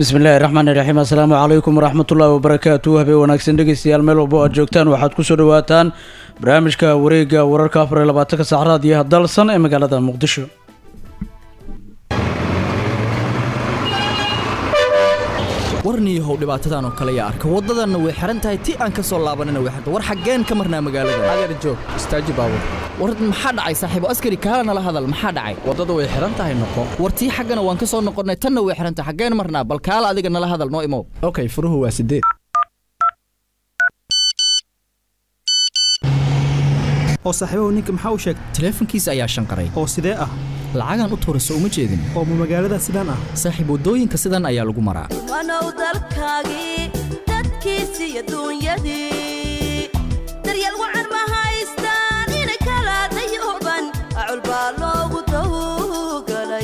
bismillahi raxmaani raxiim assalaamu calaykum waraxmatullaahi wabarakaatu habeen wanaagsan dhegeystayaal meel walbo aad joogtaan waxaad kusoo dhawaataan barnaamijka wareega wararka afar iyo labaatanka saacraad iyo hadalsan ee magaalada muqdisho warniyahow dhibaatadan oo kale yaa arka waddadanna way xihan tahay ti aan ka soo laabanina way xirta war xaggeen ka marnaa magaalada adeer joog istaaji baabur war maxaa dhacay saaxiibo askari kaala nala hadal maxaa dhacay waddada way xihan tahay noqo war tii xaggana waan ka soo noqonnay tanna way xihan tahay xaggeen marnaa bal kaala adiga nala hadal noo imow okay furuhu waa sideed oo saaxiibahu ninka maxaa u sheegay taleefankiisa ayaa shanqaray oo sidee ah lacagaan u tuurayso uma jeedin oo ma magaalada sidaan ah saaxiib waddooyinka sidan ayaa lagu maraa wanow dalkaagii dadkiisi iyo duunyadii daryeel wacan ma haystaan inay kala dayuban acul baa loogu tawgalay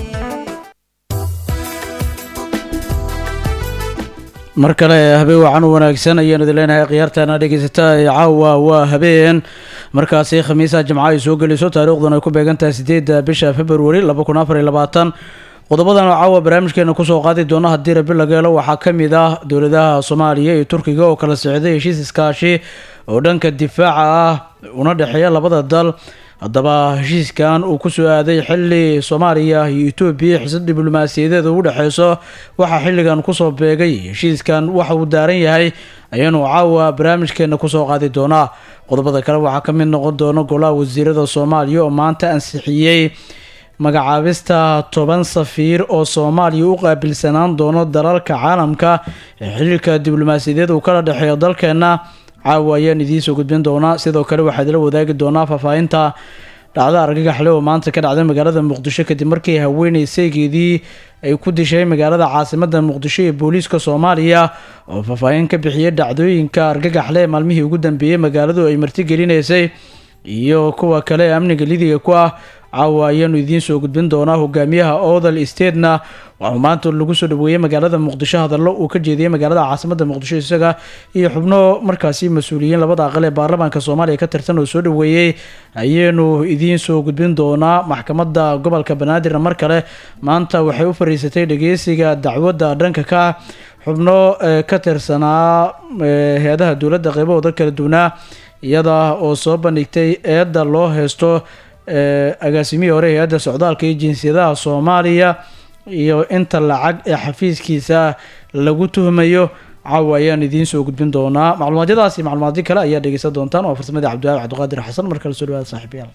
mar kale habeen wacan u wanaagsan ayaanu idin leenahay khiyaartaana dhegeysata caawa waa habeen markaasi khamiisa jimco ay soo geliso taariikhduna ay ku beegantahay sideedda bisha februari laba kun afar iyo labaatan qodobadan oo caawa barnaamijkeena kusoo qaadi doono haddii rabi laga helo waxaa ka mid ah dowladaha soomaaliya iyo turkiga oo kala socday heshiis iskaashi oo dhanka difaaca ah una dhexeeya labada dal haddaba heshiiskan uu kusoo aaday xili soomaaliya iyo etoobiya xisad diblomaasiyadeed ugu dhexeyso waxaa xilligan kusoo beegay heshiiskan waxa uu daaran yahay ayaanu caawa barnaamijkeena kusoo qaadi doonaa qodobada kale waxaa ka mid noqon doona golaha wasiirada soomaaliya oo maanta ansixiyey magacaabista toban safiir oo soomaaliya u qaabilsanaan doono dalalka caalamka ee xiriirka diblomaasiyadeed uu kala dhexeeyo dalkeena caawa ayaan idiin soo gudbin doonaa sidoo kale waxaad la wadaagi doonaa faahfaahinta dhacda argagaxle oo maanta ka dhacday magaalada muqdisho kadib markii haweeney saygeedii ay ku dishay magaalada caasimada muqdisho ee booliiska soomaaliya oo faahfaahin ka bixiyay dhacdooyinka argagaxle ee maalmihii ugu dambeeyey magaaladu ay martigelineysay iyo kuwa kale ee amniga lidiga ku ah caawa ayaanu idiin soo gudbin doonaa hogaamiyaha odal statena waxuu maanta lagu soo dhaweeyey magaalada muqdisho hadallo uu ka jeediyey magaalada caasimada muqdisho isaga iyo xubno markaasi mas-uuliyiin labada aqal ee baarlamaanka soomaaliya ka tirsan oo soo dhaweeyey ayaanu idiin soo gudbin doonaa maxkamadda gobolka banaadirna mar kale maanta waxay u fariisatay dhageysiga dacwadda dhanka ka ah xubno ka tirsanaa hay-adaha dowladda qeybahooda kala duwanaa iyada oo soo bandhigtay eedda loo heysto agaasimihii hore hay-adda socdaalka iyo jinsiyadaha soomaaliya iyo inta lacag ee xafiiskiisa lagu tuhmayo caawa ayaan idiin soo gudbin doonaa macluumaadyadaas iyo macluumaadyo kale ayaa dhegeysan doontaan waa farsamadii cabdiwaabi cabdiqaadir xasan mar kale soo dhawaada saaxiibayaal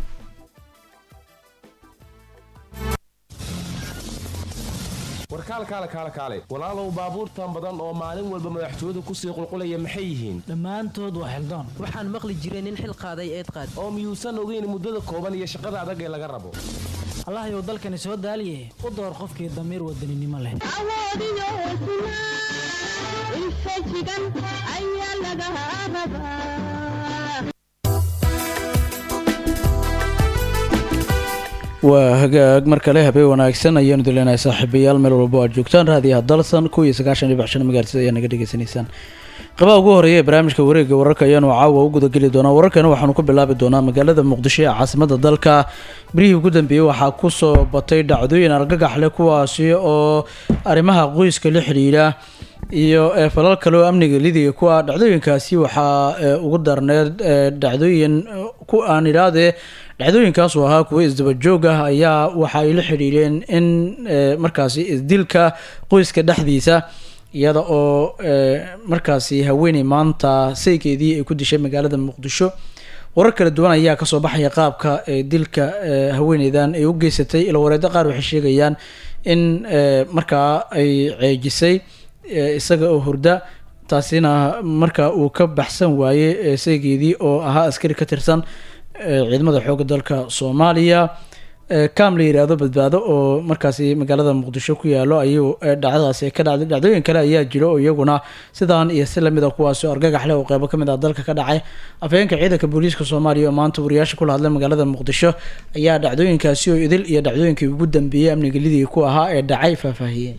warkaal kaale kaale kaale walaalow baabuurtan badan oo maalin walba madaxtooyadu kusii qulqulaya maxay yihiin dhammaantood waa xildaan waxaan maqli jiray nin xil qaaday eed qaad oo miyuusan ogeyn muddada kooban iyo shaqada adag ee laga rabo allahayow dalkani soo daaliye u door qofkii damiir wadaninimo leh awoodiyo hosnaa infajigan ayaa laga rabaa waa hagaag mar kale habeen wanaagsan ayaanu idin leenahay saaxiibayaal meel walbo aad joogtaan raadiyaha dalsan kuw iyo sagaashan iyo bixshan magaartida ayaa naga dhegeysanaysaan qabaha ugu horeeya ee barnaamijka wareegga wararka ayaanu caawa u gudageli doonaa wararkana waxaanu ku bilaabi doonaa magaalada muqdisho ee caasimada dalka birihii ugu dambeeyey waxaa kusoo batay dhacdooyin argagax leh kuwaasi oo arrimaha qoyska la xidhiidha iyo falal kale oo amniga lidiga ku ah dhacdooyinkaasi waxaa ugu darneed dhacdooyin ku aan idhaahdee dhacdooyinkaas oo ahaa kuwo isdabajoog ah ayaa waxa ay la xidhiireen in markaasi isdilka qoyska dhexdiisa iyada oo markaasi haweeney maanta saygeedii ay ku dishay magaalada muqdisho warar kala duwan ayaa kasoo baxaya qaabka dilka haweeneydan ay u geysatay ila wareeddo qaar waxay sheegayaan in markaa ay ceejisay isaga oo hurda taasina marka uu ka baxsan waayey saygeedii oo ahaa askari ka tirsan ciidamada xoogga dalka soomaaliya kam la yiraahdo badbaado oo markaasi magaalada muqdisho ku yaalo ayuu dhacdadaasi ka dhacday dhacdooyin kale ayaa jira oo iyaguna sidaan iyo si lamid a kuwaasi argagax leh oo qeybo kamid ah dalka ka dhacay afhayeenka ciidanka booliiska soomaaliya oo maanta wariyaasha kula hadlay magaalada muqdisho ayaa dhacdooyinkaasi oo idil iyo dhacdooyinkii ugu dambeeyey amniga lidii ku ahaa ee dhacay faahfaahiyeen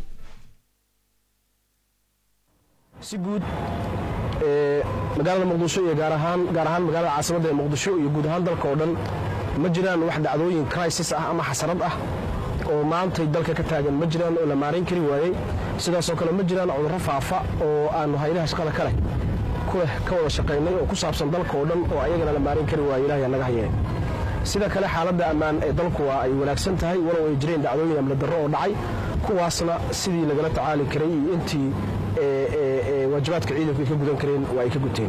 si guud magaalada muqdisho iyo gaar ahaan gaar ahaan magaalada caasimadda ee muqdisho iyo guud ahaan dalka oo dhan ma jiraan wax dhacdooyin crisis ah ama xasarad ah oo maantay dalka ka taagan ma jiraan oo la maarayn kari waayey sidaasoo kale ma jiraan cudurro faafa oo aanu haydaha shaqada ka leh kuleh ka wada shaqaynay oo ku saabsan dalka oo dhan oo ayagana la maarayn kari waaye ilahay naga hayee sida kale xaaladda ammaan ee dalku waa ay wanaagsan tahay walow ay jireen dhacdooyin amni darro oo dhacay kuwaasna sidii lagala tacaali karay iyo intii waajibaadka ciidanku ay ka gudan kareen waa ay ka guteen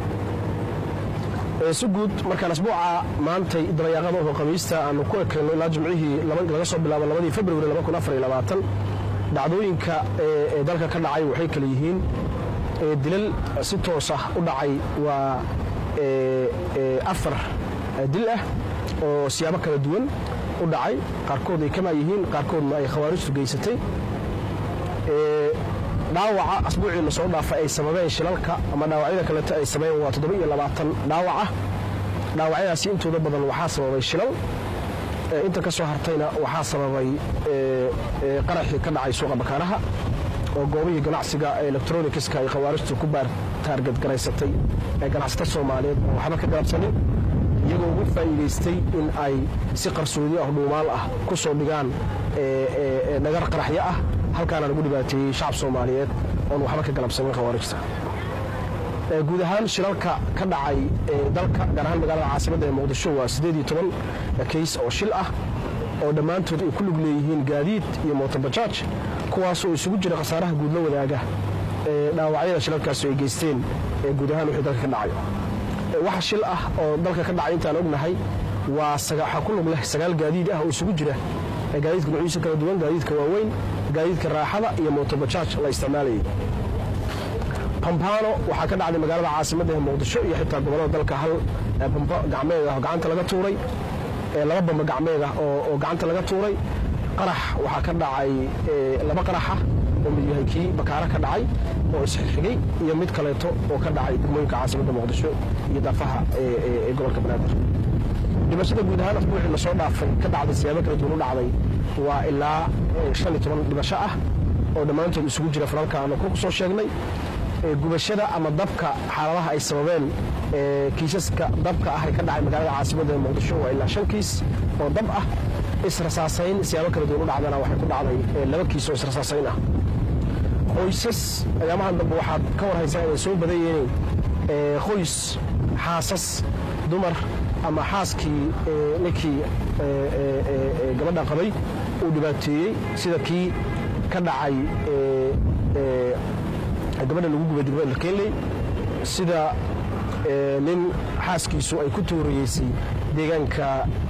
si guud markaan asbuuca maantay dabayaaqada oo khamiista aanu ku ekayno ilaa jimcihii laga soo bilaabo labadii februari dhacdooyinka ee dalka ka dhacay waxay kale yihiin dilal si toos ah u dhacay waa afar dil ah oo siyaabo kala duwan u dhacay qaarkood ay kamaa yihiin qaarkoodna ay khawaarijtu geysatay dhaawaca asbuucii la soo dhaafay ay sababeen shilalka ama dhaawacyada kaleeto ay sameeyeen waa toddoba iyo labaatan dhaawac ah dhaawacyadaasi intooda badan waxaa sababay shilal inta ka soo hartayna waxaa sababay qaraxii ka dhacay suuqa bakaaraha oo goobihii ganacsiga electronicska ay khawaarijtu ku baar taargadgaraysatay ee ganacsata soomaaliyeed oo waxba ka galabsanin iyagoo ugu faa'iidaystay in ay si qarsoodi ah dhuumaal ah ku soo dhigaan dhagar qaraxyo ah halkaana lagu dhibaateeyey shacab soomaaliyeed oon waxba ka galabsanin khawaarijta guud ahaan shilalka ka dhacay dalka gaar ahaan magaalada caasimadda ee muqdisho waa siddeed iyo toban kays oo shil ah oo dhammaantood ay ku lug leeyihiin gaadiid iyo mootobajaaj kuwaasoo isugu jira khasaaraha guud la wadaaga ee dhaawacyada shilalkaasi ay geysteen ee guud ahaan wixii dalka ka dhacay waxa shil ah oo dalka ka dhacay intaan ognahay waa waxaa ku lug leh sagaal gaadiid ah oo isugu jira gaadiidka nuuciisa kala duwan gaadiidka waaweyn gaadiidka raaxada iyo mootobajaaj la isticmaalayay bambano waxaa ka dhacday magaalada caasimadda ee muqdisho iyo xitaa gobollada dalka hal bambo gacmeed ah oo gacanta laga tuuray laba bambo gacmeed ah oo gacanta laga tuuray qarax waxaa ka dhacay laba qaraxa oo mid yahay kii bakaara ka dhacay oo isxigxigay iyo mid kaleeto oo ka dhacay degmooyinka caasimadda muqdisho iyo daafaha ee gobolka banaadir dhimashada guud ahaan asbuucii lasoo dhaafay ka dhacday siyaabo kala duwan u dhacday waa ilaa shan iyo toban dhimasho ah oo dhammaantood isugu jira falalka aanu ku soo sheegnay gubashada ama dabka xaaladaha ay sababeen kiisaska dabka ah ee ka dhacay magaalada caasimadda ee muqdisho waa ilaa shan kiis oo dab ah israsaasayn siyaabo kala duwan u dhacdana waxay ku dhacday laba kiis oo israsaasayn ah qoysas ayaamahan dambe waxaad ka war haysaa inay soo badan yihiin qoys xaasas dumar ama xaaskii ninkii gabadha qabay uu dhibaateeyey sida kii ka dhacay gabadha lagu gubay degmada kenley sida nin xaaskiisu ay ku tuurayeysay deegaanka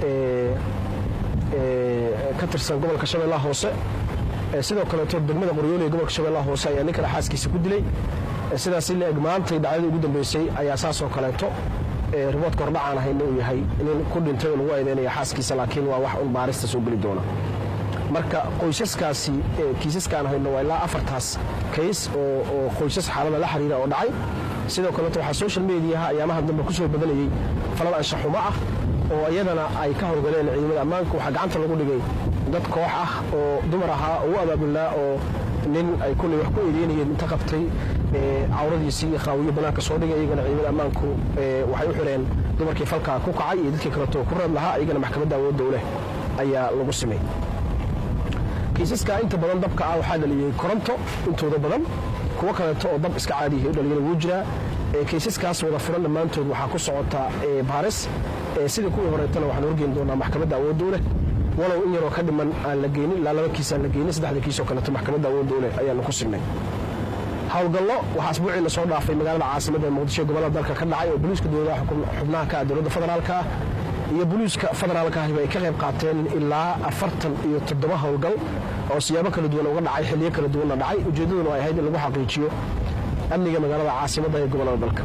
ka tirsan gobolka shabeellaha hoose sidoo kaleeto degmada qoryoole ee gobolka shabeellaha hoose ayaa nin kale xaaskiisa ku dilay sidaas la eg maantay dhacdadii ugu dambeysay ayaa saasoo kaleeto riboodka hordhacaan ahayna uu yahay nin ku dhintay oo lagu eedeynaya xaaskiisa laakiin waa wax un baarista soo geli doona marka qoysaskaasi kiisaskaan hayno waa ilaa afartaas kays oo qoysas xaalada la xiriira oo dhacay sidoo kaleeto waxaa social mediaha ayaamaha dambe ku soo badanayey falal anshaxumo ah oo iyadana ay ka howlgaleen ciidamada ammaanka waxaa gacanta lagu dhigay dad koox ah oo dumar ahaa oo u abaabulnaa oo nin ay kulley wax ku eedeynayeen inta qabtay cawradiisii iyo qaawiyo banaanka soo dhigay iyagana ciidamada ammaanku waxay u xireen dumarkii falkaa ku kacay iyo dadkii kaleeto ku reeb lahaa iyagana maxkamadda awoodda u leh ayaa lagu simay kiisaska inta badan dabka ah waxaa dhaliyey koronto intooda badan kuwo kaleeto oo dab iska caadiyahay u dhaliyana wuu jiraa kiisaskaas wada furan dhammaantood waxaa ku socota baaris sidii kuwii horeetana waxaan horgeyn doonaa maxkamadda awoodda u leh walow in yaroo ka dhiman aan la geynin ilaa laba kiis aan la geynin saddexda kiis oo kaleeto maxkamadda awoodda u leh ayaanu ku signay howlgallo waxaa asbuucii lasoo dhaafay magaalada caasimadda ee muqdisho gobollada dalka ka dhacay oo boliiska dowladaha xubnaha ka ah dowladda federaalka ah iyo boliiska federaalka ahiba ay ka qayb qaateen ilaa afartan iyo toddoba howlgal oo siyaabo kala duwan uga dhacay xilliyo kala duwanna dhacay ujeeddaduna ay ahayd in lagu xaqiijiyo amniga magaalada caasimadda ee gobollada dalka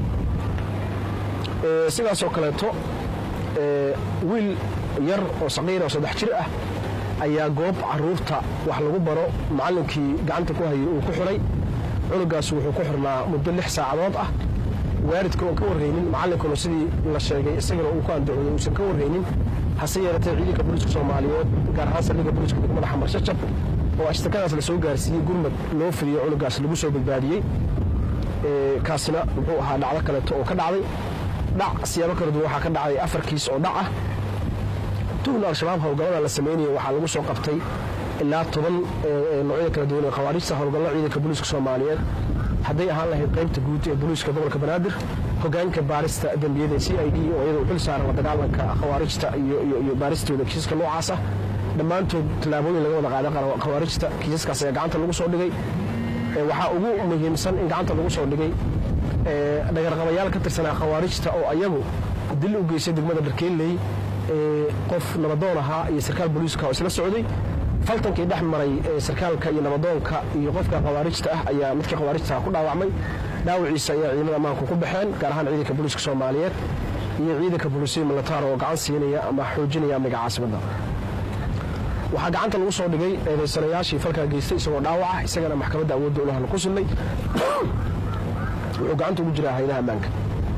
sidaasoo kaleeto wiil yar oo saqiira oo saddex jir ah ayaa goob caruurta wax lagu baro macallinkii gacanta ku hayay uu ku xiray cunugaas wuxuu ku xirnaa muddo lix saacadood ah waalidka oon ka warraynin macallinkuna sidii la sheegay isagana uu ku andacooday uusan ka warraynin hase yeelatee ciidanka booliiska soomaaliyeed gaar ahaan saldhigga booliiska degmada xamar shajab oo ashtakadaas la soo gaarsiiyey gurmad loo fidiyo cunugaas lagu soo badbaadiyey kaasina muxuu ahaa dhacdo kaleeto oo ka dhacday dhac siyaabo kala duwan waxaa ka dhacday afar kiis oo dhac ah tuhna al-shabaab howlgallada la sameynaya waxaa lagu soo qabtay ilaa toban noocyada kala duwan ee khawaarijta howlgallo ciidanka booliiska soomaaliyeed hadday ahaan lahayd qaybta guud ee booliiska gobolka banaadir hogaanka baarista dembiyada c i d oo iyada u xil saaran la dagaalanka khawaarijta iyo baaristooda kiisaska noocaas ah dhammaantood tallaabooyin laga wada qaaday khawaarijta kiisaskaas ayaa gacanta lagu soo dhigay waxaa ugu muhiimsan in gacanta lagu soo dhigay dhagarqabayaal ka tirsanaa khawaarijta oo ayagu dil u geystay degmada dharkeelley qof nabadoon ahaa iyo sarkaal booliiska oo isla socday faltankii dhex maray sarkaalka iyo nabadoonka iyo qofka khawaarijta ah ayaa midkii khawaarijta ku dhaawacmay dhaawiciisa ayaa ciidamada ammaanku ku baxeen gaar ahaan ciidanka booliiska soomaaliyeed iyo ciidanka booliisiya militaar oo gacan siinaya ama xoojinaya amniga caasimadda waxaa gacanta lagu soo dhigay eedaysanayaashii falkaa geystay isagoo dhaawaca isagana maxkamadda awoodda ulahana ku sunnay wuxuu gacanta ugu jiraa haydaha ammaanka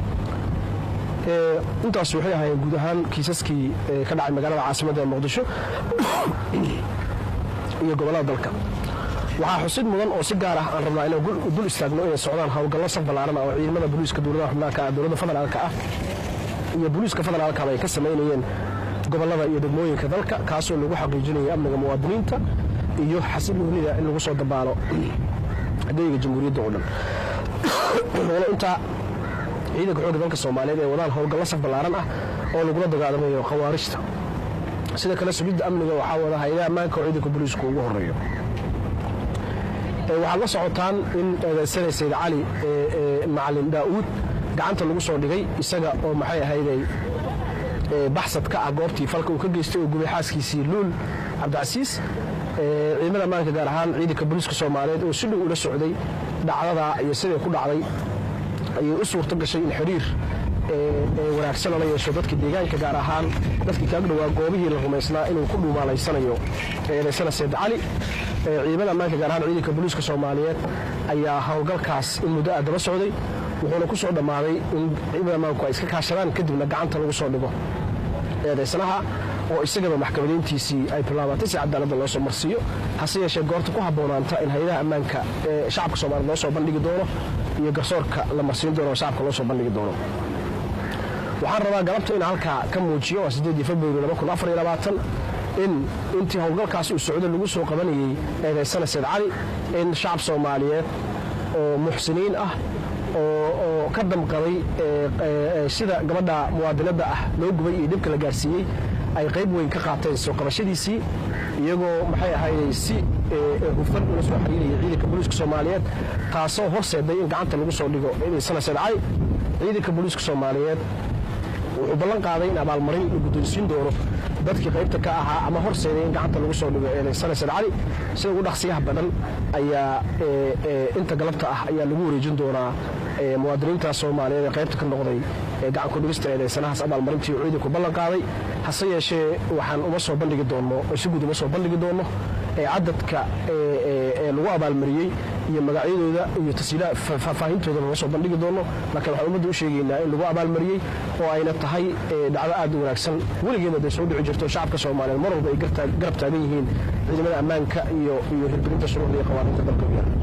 intaas waxay ahaayeen guud ahaan kiisaskii ka dhacay magaalada caasimadda ee muqdisho iyo gobollada dalka waxaa xusid mudan oo si gaar ah aan rabnaa inaan dul istaagno inay socdaan howlgallo saf ballaaran ah oo ciidamada booliiska dowladaha xubnaanka ah dowladda federaalka ah iyo booliiska federaalkaba ay ka samaynayeen gobollada iyo degmooyinka dalka kaasoo lagu xaqiijinaya amniga muwaadiniinta iyo xasiloonida in lagu soo dabaalo adeega jamhuuriyadda oo dhan intaa ciidanka xoogga dalka soomaaliyeed ee wadaan howlgallo saf ballaaran ah oo lagula dagaalamayo khawaarijta sida kale sugidda amniga waxaa wada hay-adaha ammaanka oo ciidanka booliisku ugu horeeyo waxaad la socotaan in eedaysana sayd cali macalin daa'uud gacanta lagu soo dhigay isaga oo maxay ahayday baxsad ka ah goobtii falka uu ka geystay oo gubay xaaskiisii luul cabdicasiis ciidamada ammaanka gaar ahaan ciidanka booliiska soomaaliyeed oo si dhow ula socday dhacdadaa iyo siday ku dhacday ayay u suurto gashay in xiriir wanaagsan lala yeesho dadka deegaanka gaar ahaan dadkii kaag dhowaa goobihii la rumaysnaa inuu ku dhuumaalaysanayo eedaysana sayd cali ciidamada ammaanka gaar ahaan ciidanka booliiska soomaaliyeed ayaa howlgalkaas in muddo ah daba socday wuxuuna ku soo dhammaaday in ciidamada ammaanku ay iska kaashadaan kadibna gacanta lagu soo dhigo eedaysanaha oo isagaba maxkamadayntiisii ay bilaabatay si cadaaladda loo soo marsiiyo hase yeeshee goorta ku habboonaanta in hay-adaha ammaanka ee shacabka soomaaliyed loo soo bandhigi doono iyo garsoorka la marsiin doono oo shacabka loo soo bandhigi doono waxaan rabaa galabta in halkaa ka muujiyo waa sideedii februari in intii howlgalkaas uu socdo lagu soo qabanayey eedaysana sayd cali in shacab soomaaliyeed oo muxsiniin ah oo ka damqaday sida gabadha muwaadinadda ah loo gubay iyo dhibka la gaarsiiyey ay qayb weyn ka qaateen soo qabashadiisii iyagoo maxay ahayday si hufan ula soo xiriiraya ciidanka booliiska soomaaliyeed taasoo horseeday in gacanta lagu soo dhigo eedaysana sayd cali ciidanka booliiska soomaaliyeed wuxuu ballan qaaday in abaalmarin la guddoonsiin doono dadkii qaybta ka ahaa ama horseeday in gacanta lagu soo dhigo eedaysana sayd cali sida ugu dhaqsiyaha badan ayaa inta galabta ah ayaa lagu wareejin doonaa muwaadiniinta soomaaliyeed ee qaybta ka noqday gacan ku dhigista eedaysanahaas abaalmarintii uu ciidanku ballan qaaday hase yeeshee waxaan uma soo bandhigi doonno si guud uma soo bandhigi doonno cadadka lagu abaalmariyey iyo magacyadooda iyo tasiila faahfaahintooda lama soo bandhigi doono laakiin waxaan ummadda u sheegaynaa in lagu abaalmariyey oo ayna tahay dhacdo aad u wanaagsan weligeedna day soo dhici jirto shacabka soomaaliyeed mar walba ay garab taagan yihiin ciidamada ammaanka iyo iyo hirgelinta shuruucda iyo qawaaniinta dalka u yaala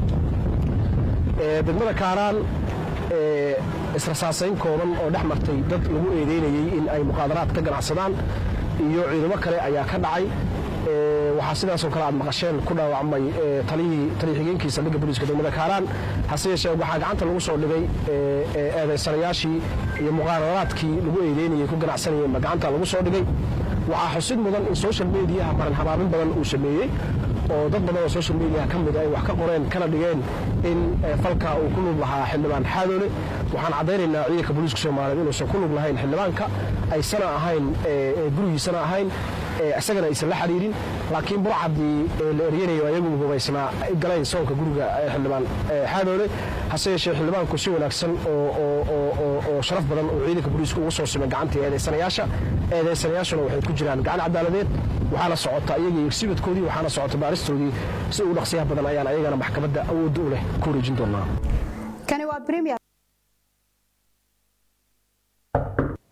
degmada kaaraan israsaasayn kooban oo dhex martay dad lagu eedeynayey in ay muqaadaraad ka ganacsadaan iyo ciidamo kale ayaa ka dhacay waxaa sidaasoo kale aad maqasheen ku dhaawacmay taliyii taliya-xigeenkii saldhigga booliiska degmada kaaraan hase yeeshee waxaa gacanta lagu soo dhigay eedaysanayaashii iyo muqaadaraadkii lagu eedeynayey ku ganacsanayeenba gacanta lagu soo dhigay waxaa xusid mudan in social mediaha maran habaabin badan uu sameeyey oo dad badan oo social mediaha ka mid ay wax ka qoreen kana dhigeen in falka uu ku lug lahaa xildhibaan xaadoole waxaan caddaynaynaa ciidanka booliiska soomaaliyeed inuusan ku lug lahayn xildhibaanka aysana ahayn gurigiisana ahayn isagana aysan la xiriirin laakiin burcadii la eryanayo ayagu hubaysnaa ay galeen soonka guriga xildhibaan xaadoole hase yeeshee xildhibaanku si wanaagsan oo sharaf badan oo ciidanka booliiska ugu soo simay gacantii eedaysanayaasha eedaysanayaashuna waxay ku jiraan gacan cadaaladeed waxaana socota iyagii exhibitkoodii waxaana socota baaristoodii si ugu dhaqsiyaha badan ayaan ayagana maxkamadda awoodda u leh ku wareejin doonaa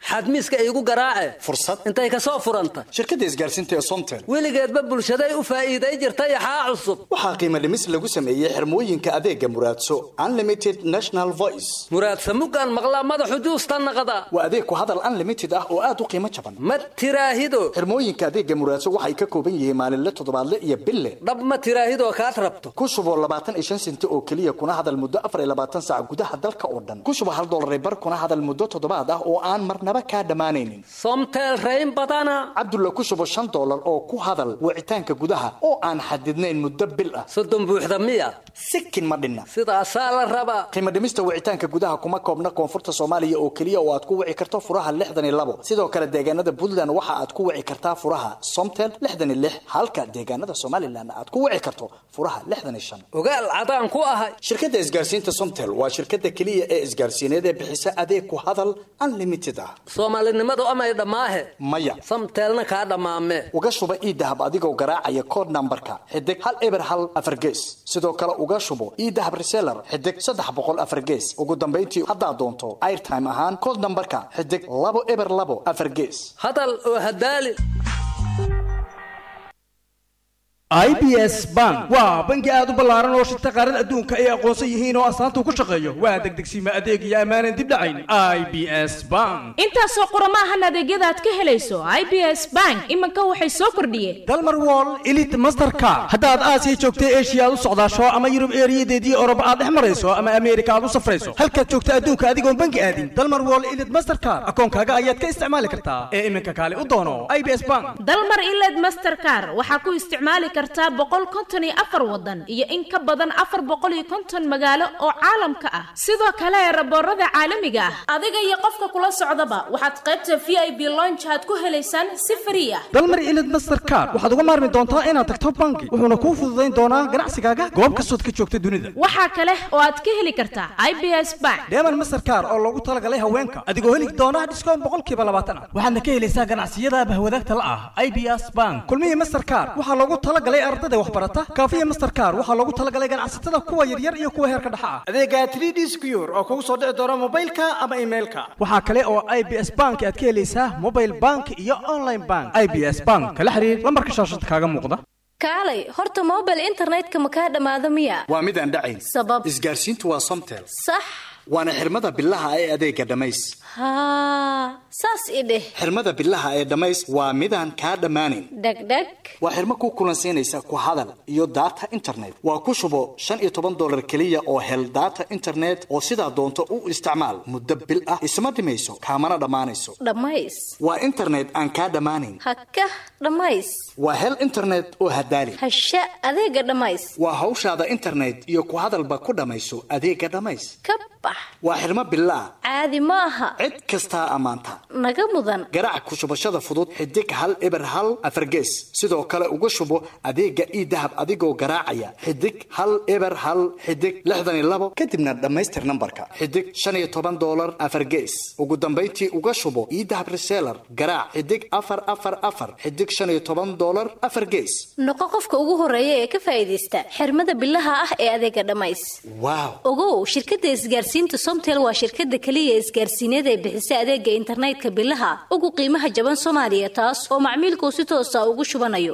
xadmiiska iigu garaace fursad intay ka soo furanta shirkadda isgaarsiinta ee somtel weligeedba bulshaday u faa'iiday jirtay axaa cusub waxaa qiimo dhimis lagu sameeyey xirmooyinka adeega muraadso unlimited national voice muraadsa muggaan maqlaa madaxu juusta naqda waa adeeg ku hadal unlimited ah oo aad u qiimo jaban ma tiraahido xirmooyinka adeega muraadso waxay ka kooban yihiin maalinle toddobaadle iyo bille dhab ma tiraahidoo kaad rabto ku shubo labaatan iyo shan senti oo keliya kuna hadal muddo afar iyo labaatan saac gudaha dalka oo dhan ku shubo hal dollar bar kuna hadal muddo toddobaad ah oo aan marnaba kaa dhammaanaynin somtel rayn badana cabdulla ku shubo shan dollar oo ku hadal wicitaanka gudaha oo aan xadidnayn muddo bil ah soddon buuxda miya sikin ma dhinna sidaasaa la rabaa qiimo dhimista wicitaanka gudaha kuma koobna koonfurta soomaaliya oo keliya oo aad ku wici karto furaha lixdan iyo labo sidoo kale deegaanada puntland waxa aad ku wici kartaa furaha somtel lixdan iyo lix halka deegaanada somalilan aad ku wici karto furaha lixdan iyo shan ogaal cadaan ku ahay shirkadda isgaarsiinta somtel waa shirkadda keliya ee isgaarsiineed ee bixisa adeeg ku hadal unlimited ah soomaalinimadu amay dhammaahe maya samteelna kaa dhammaame uga shuba iidahab adigoo garaacaya kood nambarka xidig hal eber hal afar gees sidoo kale uga shubo iidahab reseller xidig saddex boqol afar gees ugu dambayntii haddaad doonto airtime ahaan kood nambarka xidig labo eber labo afar gees hadal oo hadaali i b s bank waa bangi aad u ballaaran oo shirta qaarada adduunka ay aqoonsan yihiin oo astaanta ku shaqeeyo waa degdegsiima adeeg iyo ammaanan dib dhacayn i b s bank intaasoo qurama ahan adeegyada aad ka helayso i b s bank iminka waxay soo kordhiyeen dalmar wall elit masterka haddaad aasiya joogta eshiya aad u socdaasho ama yurub eeriyadeedii oroba aad dhex marayso ama ameerika aad u safrayso halkaad joogta adduunka adigoon bangi aadin dalmar wall elit masterkar akoonkaaga ayaad ka isticmaali kartaa ee iminka kaale u doono i b s bank dalmar iled masterkar waxaa ku isticmaali kartaa boqol konton iyo afar wadan iyo in ka badan afar boqol iyo konton magaalo oo caalamka ah sidoo kale raboorada caalamiga ah adiga iyo qofka kula socdaba waxaad qaybta v i b lonjaad ku helaysaan si frii ah dalmar ilid masterkar waxaad uga maarmi doontaa inaad tagto bangi wuxuuna kuu fududayn doonaa ganacsigaaga goob kastood ka joogta dunida waxaa kale oo aad ka heli kartaa i b s bank deeman masterkar oo loogu talagalay haweenka adigoo heli doona dhiskoon boqolkiiba labaatan ah waxaadna ka helaysaa ganacsiyada bahwadaagta la ah i b s bank kulmihii masterkar waxaa loogu talagalay ardada waxbarata kaafiya masterkar waxaa loogu talagalay ganacsatada kuwa yaryar iyo kuwa heerka dhexa ah adeega 3d secure oo kugu soo dhici doona mobilka ama emailka waxaa kale oo i b s bank aad ka helaysaa mobile bank iyo online bank i b s bank kala xiriir lambarka shaashada kaaga muuqda kaalay horta mobile internetka ma kaa dhammaado miya waa mid aan dhacayn sabab isgaarsiintu waa somtel sax waana xirmada bilaha ee adeega dhammays haa saas i dheh xirmada bilaha ee dhammays waa midaan kaa dhammaanayn dhegdheg waa xirmo ku kulansiinaysa ku hadal iyo data internet waa ku shubo shan iyo toban dollar keliya oo hel data internet oo sidaa doonto u isticmaal muddo bil ah isma dhimayso kaamana dhammaanayso dhammays waa internet aan kaa dhammaanayn hakah dhammays waa hel internet oo hadaali hasha adeega dhammays waa hawshaada internet iyo ku hadalba ku dhammayso adeega dhammays ka bax waa xirmo bilaah caadi ma aha cid kastaa ammaanta naga mudan garaac ku shubashada fudud xidig hal eber hal afargees sidoo kale uga shubo adeega iidahab adigoo garaacaya xidig hal eber hal xidig lixdan iyo labo kadibna dhammaystir nambarka xidig shan iyo toban dollar afargees ugu dambayntii uga shubo iidahab reseller garaac xidig afar afar afar xidig shan iyo toban dollar afar gees noqo qofka ugu horeeya ee ka faa'iidaysta xirmada bilaha ah ee adeega dhammays waaw ogow shirkadda isgaarsiinta somtel waa shirkadda keliya isgaarsiineed ee bixisa adeega internetka bilaha ugu qiimaha jaban soomaaliya taas oo macmiilku si toosa ugu shubanayo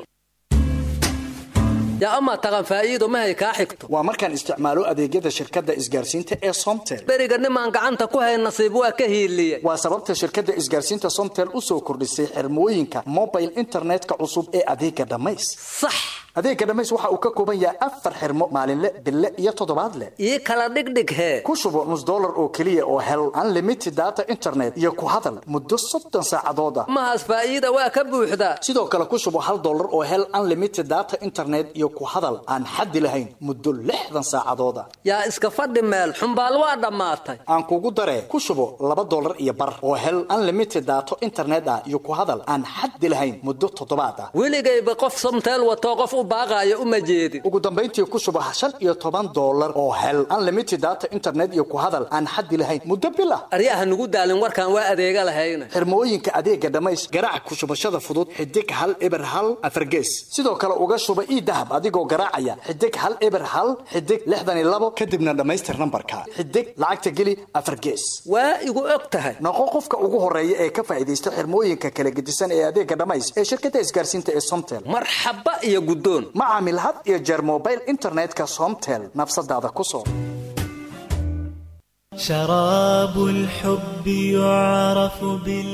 yaa amaa taqan faa'iido mahay kaa xigto waa markaan isticmaalo adeegyada shirkadda isgaarsiinta ee somtel beriga nimaan gacanta ku hayn nasiib waa ka hiiliye waa sababta shirkadda isgaarsiinta somtel u soo kordhisay xirmooyinka mobile internetka cusub ee adeega dhammays sax adeega dhammays waxa uu ka kooban yahay afar xirmo maalinle bille iyo toddobaadle ii kala dhigdhig hee ku shubo nus dollar oo keliya oo hel unlimited data internet iyo ku hadal muddo soddon saacadood ah mahaas faa'iida waa ka buuxdaa sidoo kale ku shubo hal dollar oo hel unlimited data internet iyo ku hadal aan xaddi lahayn muddo lixdan saacadood ah yaa iska fadhi meel xumbaal waa dhammaatay aan kugu daree ku shubo laba dollar iyo bar oo hel unlimited data internet ah iyo ku hadal aan xaddi lahayn muddo toddobaad ah weligayba qof somteel watoo qof u baaqaayo uma jeedin ugu dambayntii ku shubo shan iyo toban dollar oo hel unlimited data internet iyo ku hadal aan xaddi lahayn muddo bil ah aryaha nugu daalin warkaan waa adeega lahayna xirmooyinka adeega dhammays garaac ku shubashada fudud xidig hal eber hal afargees sidoo kale uga shuba ii dahab adigoo garaacaya xidig hal eber hal xidig lixdan iyo labo kadibna dhammaystir nambarka xidig lacagta geli afargees waa igu og tahay noqo qofka ugu horeeya ee ka faa'iidaysta xirmooyinka kala gedisan ee adeega dhammays ee shirkadda isgaarsiinta ee somtel marxaba iyo guddoon ma caamil had iyo jeer mobile internetka somtel nafsadaada ku soo شراب الحب يعرف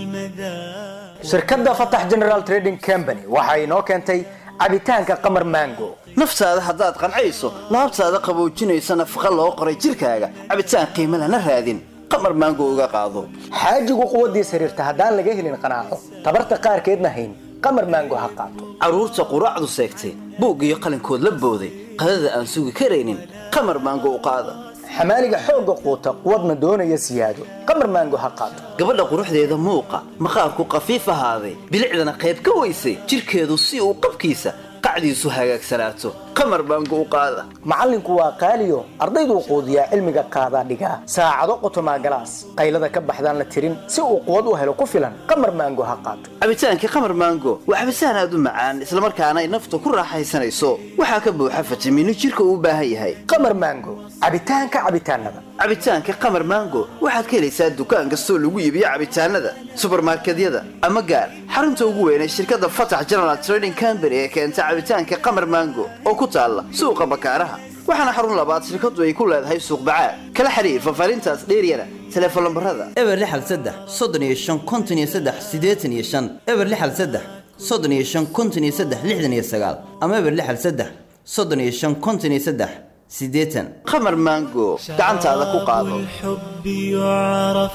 بالمذاق shirkadda fatax general trading company waxa inoo keentay cabitaanka qamar mango naftaada haddaad qancayso laabtaada qaboojinaysa nafaqa loo qoray jirkaaga cabitaan qiimo lana raadin qamar maango uga qaado xaajigu quwaddiis xiriirta haddaan laga helin qanaaco tabarta qaarkeedna hayn qamar mango ha qaato carruurta quraacdu seegtay buug iyo qalinkood la booday qadada aan sugi karaynin qamar maango u qaada xamaaliga xoogga quuta quwadna doonaya siyaado qamar maango ha qaato gabadha quruxdeeda muuqa maqaarku qafiif ahaaday bilicdana qayb ka weysay jirkeedu si uu qabkiisa qacdiisu hagaagsanaato qamar maango u qaada macallinku waa qaaliyo ardayduu quudiyaa cilmiga qaadaa dhigaa saacado qotomaa galaas qaylada ka baxdaan la tirin si uu quwad u helo ku filan qamar maango ha qaato cabitaankii qamar maango waa cabitaan aad u macaan islamarkaana ay nafta ku raaxaysanayso waxaa ka buuxa fitamiino jirka uu u baahan yahay qamar maango cabitaanka cabitaanada cabitaanka qamar maango waxaad ka helaysaa dukaan kastoo lagu iibiyo cabitaanada subarmarkedyada ama gaar xarunta ugu weyn ee shirkadda fatax general trading company ee keenta cabitaanka qamar maango oo ku taalla suuqa bakaaraha waxaana xarun labaad shirkadu ay ku leedahay suuq bacaad kala xiriir fafaarintaas dheeryana teleefon lambarada eber lixal saddex soddon iyo shan konton iyo saddex siddeetan iyo shan eber lixal saddex soddon iyo shan konton iyo saddex lixdan iyo sagaal ama eber lixal saddex soddon iyo shan konton iyo saddex siddeetan qamar maango gacantaada ku qaado الحب يعرف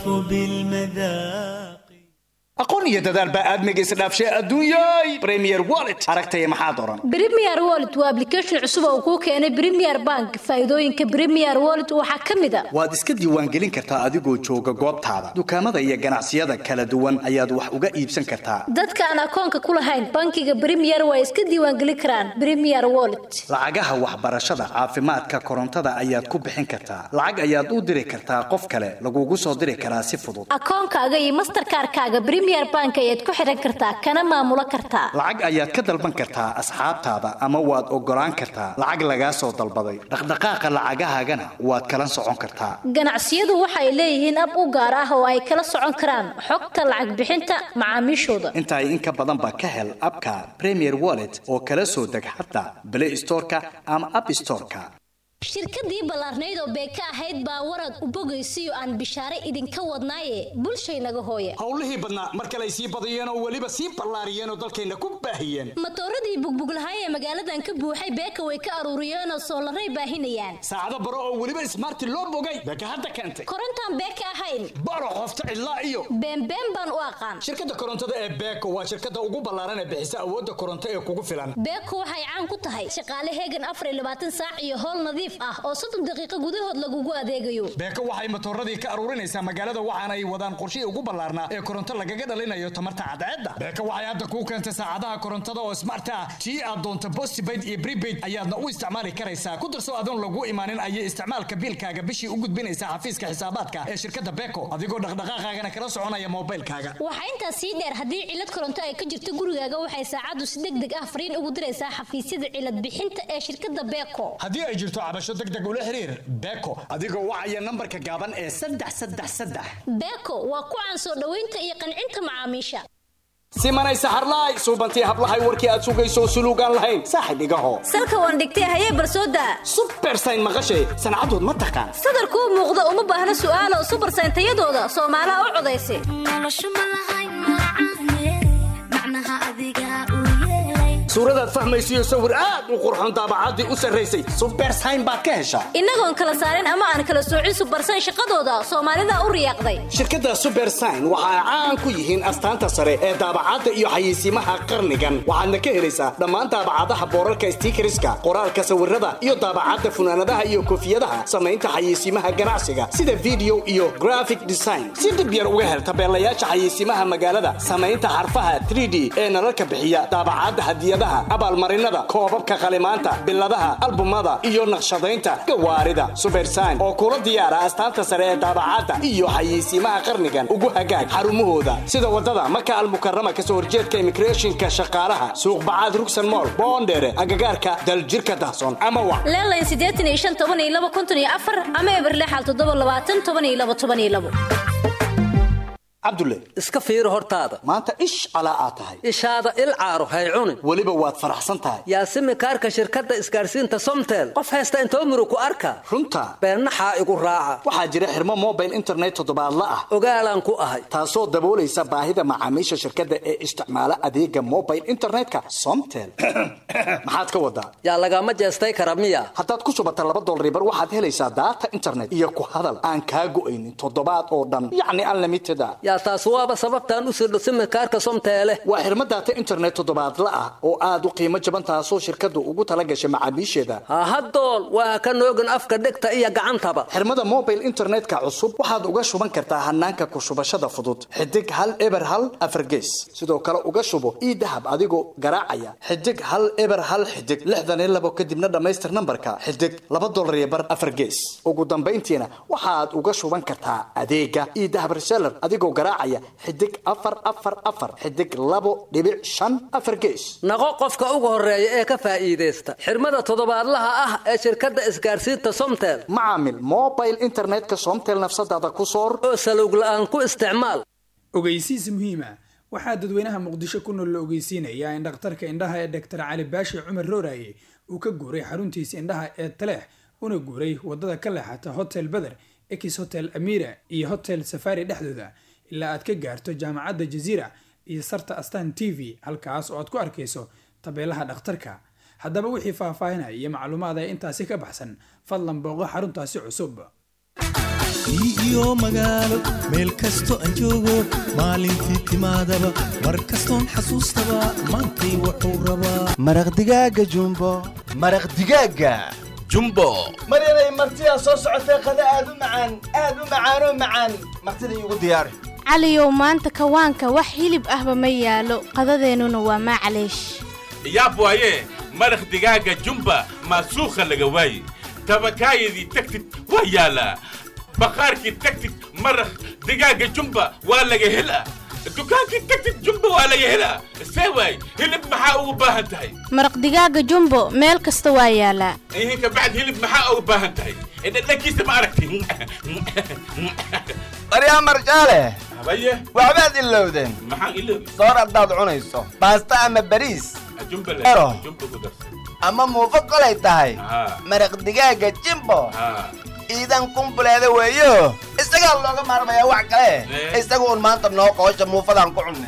بالمذاق aqoon iyo dadaal baa aadmiga isdhaafshay adduunyay premier wallet aragtaya maxaad oran Premier Wallet waa application cusub oo kuu keenay Premier Bank. Faa'iidooyinka Premier Wallet waxaa ka mid ah waad iska diiwaangelin kartaa adigoo jooga goobtaada dukaamada iyo ganacsiyada kala duwan ayaad wax uga iibsan kartaa dadka aan akoonka ku lahayn bankiga Premier waa iska diiwaangelin karaan Premier Wallet. lacagaha waxbarashada caafimaadka korontada ayaad ku bixin kartaa lacag ayaad u diri kartaa qof kale lagugu soo diri karaa si fudud Akoonkaaga iyo Mastercard-kaaga Premier Bank ayaad ku xiran kartaa kana maamulo kartaa. lacag ayaad ka dalban kartaa asxaabtaada ama waad ogolaan kartaa lacag lagaa soo dalbaday dhaqdhaqaaqa lacagahaagana waad kala socon kartaa Ganacsiyadu waxay leeyihiin ab u gaar ah oo ay kala socon karaan xogta lacag bixinta macaamiishooda. inta in ka badan ba ka hel abka premier wallet oo kala soo deg xataa play storeka ama app storeka shirkadii ballaarnayd oo beeka ahayd baa warad u bogaysiyo aan bishaare idinka wadnaaye bulshaynaga hooye howlihii badnaa mar kale ay sii badiyeen oo weliba sii ballaariyeen oo dalkayna ku baahiyeen matooradii bugbuglahaay ee magaaladan ka buuxay beeka way ka aruuriyeenoo soolaray baahinayaan saacado baro oo weliba ismaarti loo bogay beeka hadda keentay korontaan beeka ahayn baro qofta cidlaa iyo beenbeen baan u aqaan shirkadda korontada ee beeko waa shirkadda ugu ballaaran ee bixisa awoodda koronto ee kugu filan beeko waxay caan ku tahay shaqaale heegan afar iyo labaatan saac iyo howl nadiif ah oo soddon daqiiqo gudahood lagugu adeegayo beeko waxay matooradii ka aruurinaysaa magaalada waxaana ay wadaan qorshihii ugu ballaarnaa ee koronto lagaga dhalinayo tamarta cadceedda beeko waxay hadda kuu keentay saacadaha korontada oo smart ah tii aad doonto postpaid iyo prepaid ayaadna u isticmaali karaysaa ku darso adoon lagu imaanin ayay isticmaalka biilkaaga bishii u gudbinaysaa xafiiska xisaabaadka ee shirkadda beeko adigoo dhaqdhaqaaqaagana kala soconaya moobilkaaga waxaa intaas sii dheer haddii cilad koronto ay ka jirto gurigaaga waxay saacaddu si deg deg ah fariin ugu diraysaa xafiisyada cilad bixinta ee shirkadda beeko haddii ay jirto cabasho deg deg ula xiriir beeko adigoo wacaya nambarka gaaban ee saddex saddex saddex beeko waa ku caan soo dhoweynta iyo qancinta macaamiisha simanay saxarlaay suubantii hablahay warkii aad sugayso suluugaan lahayn saaxib igaho salka waan dhigtay hayee barsooda subersayn maqashay sancadood ma taqaan sadarkuu muuqda uma baahna su'aalo subersayn tayadooda soomaalaha u codaysa suuradaad fahmaysiyo sawir aad u qurxoon daabacaddii u sarraysay subersayn baad ka heshaa innagoon kala saarin ama aan kala soocin subersayn shaqadooda soomaalida u riyaaqday shirkadda subersign waxa ay caan ku yihiin astaanta sare ee daabacadda iyo xayeysiimaha qarnigan waxaadna ka helaysaa dhammaan daabacadaha boorarka stiikariska qoraalka sawirada iyo daabacadda funaanadaha iyo koofiyadaha samaynta xayeysiimaha ganacsiga sida video iyo graphic design si dhib yar uga hel tabeelayaasha xayeysiimaha magaalada samaynta xarfaha 3d ee nalalka bixiya daabacadda hadiyadaha hadiyadaha abaalmarinada koobabka qalimaanta biladaha albumada iyo naqshadaynta gawaarida subersign oo kula diyaara astaanta sare ee daabacadda iyo xayeysiimaha qarnigan ugu hagaag xarumahooda sida wadada maka almukarama kasoo horjeedka immigrationka shaqaalaha suuq bacaad rugsan mool boondheere agagaarka daljirka dahsoon ama wac leelayn siddeetan iyo shan toban iyo laba konton iyo afar ama eberlexal toddoba labaatan toban iyo laba toban iyo labo cabdulle iska fiiri hortaada maanta ish calaa aad tahay ishaada il caaro hay cunin weliba waad faraxsan tahay yaasimi kaarka shirkadda isgaarsiinta somtel qof haysta intoo murug ku arka runta beennaxaa igu raaca waxaa jira xirmo mobile internet toddobaadla ah ogaalaan ku ahay taasoo daboolaysa baahida macaamiisha shirkadda ee isticmaala adeega mobile internetka somtel maxaad ka wadaa yaa lagama jeestay kara miya haddaad ku shubata laba dolaribar waxaad helaysaa daata internet iyo ku hadal aan kaa go'aynin toddobaad oo dhan yacni unlimited a yaa taas waaba sababtaan u sirdho simikaarka somteele waa xirmo daata internet toddobaadla ah oo aad u qiimo jaban taasoo shirkaddu ugu tala gashay macaamiisheeda hahadool waa ka noogin afka dhegta iyo gacantaba xirmada mobile internetka cusub waxaad uga shuban kartaa hanaanka ku shubashada fudud xidig hal eber hal afargees sidoo kale uga shubo ii dahab adigoo garaacaya xidig hal eber hal xidig lixdan iyo labo kadibna dhammaystir nambarka xidig laba dolar iyo bar afargees ugu dambayntiina waxaad uga shuban kartaa adeega ii dahab reseller adigoo garaacaya xidig afar afar afar xidig labo dhibic shan afar gees naqo qofka ugu horeeya ee ka faa'iidaysta xirmada toddobaadlaha ah ee shirkadda isgaarsiinta somtel macaamil mobile internetka somtel nafsadaada ku soor oo salowg la'aan ku isticmaal ogeysiis muhiima waxaa dadweynaha muqdisho ku nool la ogeysiinayaa in dhakhtarka indhaha ee dhaktar cali baashi cumar rooraye uu ka guuray xaruntiisa indhaha ee taleex una guuray wadada ka leexata hotel beder ex hotel amira iyo hotel safari dhexdooda ilaa aad ka gaarto jaamacadda jaziira iyo sarta astan t v halkaas oo aad ku arkayso tabeelaha dhakhtarka haddaba wixii faahfaahinaya iyo macluumaad ee intaasi ka baxsan fadlan booqo xaruntaasi cusub iyo magaalo meel kasto aan joogo maalintii timaadaba mar kastoon xasuustaba maantay wuxuu rabaa maraq digaaga jumbo maraq digaaga jumbo maryanay martidaa soo socotee qada aad u macaan aad u macaanoo macaan martida iigu diyaari caliyow maanta kawaanka wax hilib ahba ma yaalo qadadeennuna waa maclaysh yaab waaye maraq digaaga jumba maasuukha laga waaye tabakaayadii tagtid waa yaalaa baqaarkii tagtid maraq digaaga jumba waa laga helaa dukaankii tagtid jumba waa laga helaa see waay hilib maxaa ugu baahan tahay maraq digaaga jumbo meel kasta waa yaalaa ihin kabacd hilib maxaa ugu baahan tahay dhadhankiisa ma aragti baryaa marjaale habaye waxbaad ilowdeen maxaan iloobi soor haddaad cunayso baasta ama bariis jumba ero jumba ku darsa ama muufo kolay tahay haa maraq digaaga jimbo haa iidan kumbuleeda weeyo isagaa looga maarmayaa wax kale isaga un maanta noo qoosha muufadaan ku cunnay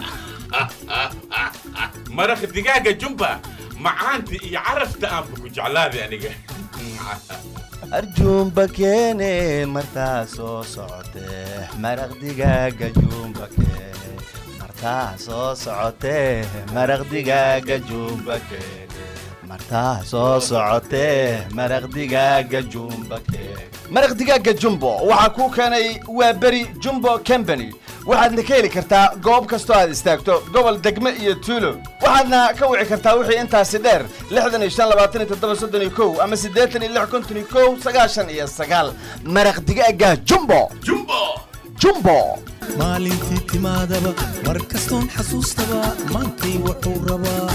maraq digaaga jumba macaanta iyo carafta aanba ku jeclaaday aniga arjuumba keene martaa soo socotee maraq digaaga juumba keene martaa soo socotee maraq digaaga juumba keene martaa soo socotee maraq digaaga juumba keene maraq digaaga jumbo waxaa kuu keenay waa beri jumbo company waxaadna ka heli kartaa goob kastoo aad istaagto gobol degme iyo tuulo waxaadna ka wici kartaa wixii intaasi dheer lixdan iyo shan labaatan iyo toddoba soddon iyo kow ama siddeetan iyo lix konton iyo kow sagaashan iyo sagaal maraq digaaga jumbo jumbo jumbo maalintii timaadaba mar kastoon xasuustaba maantay wuxuu rabaa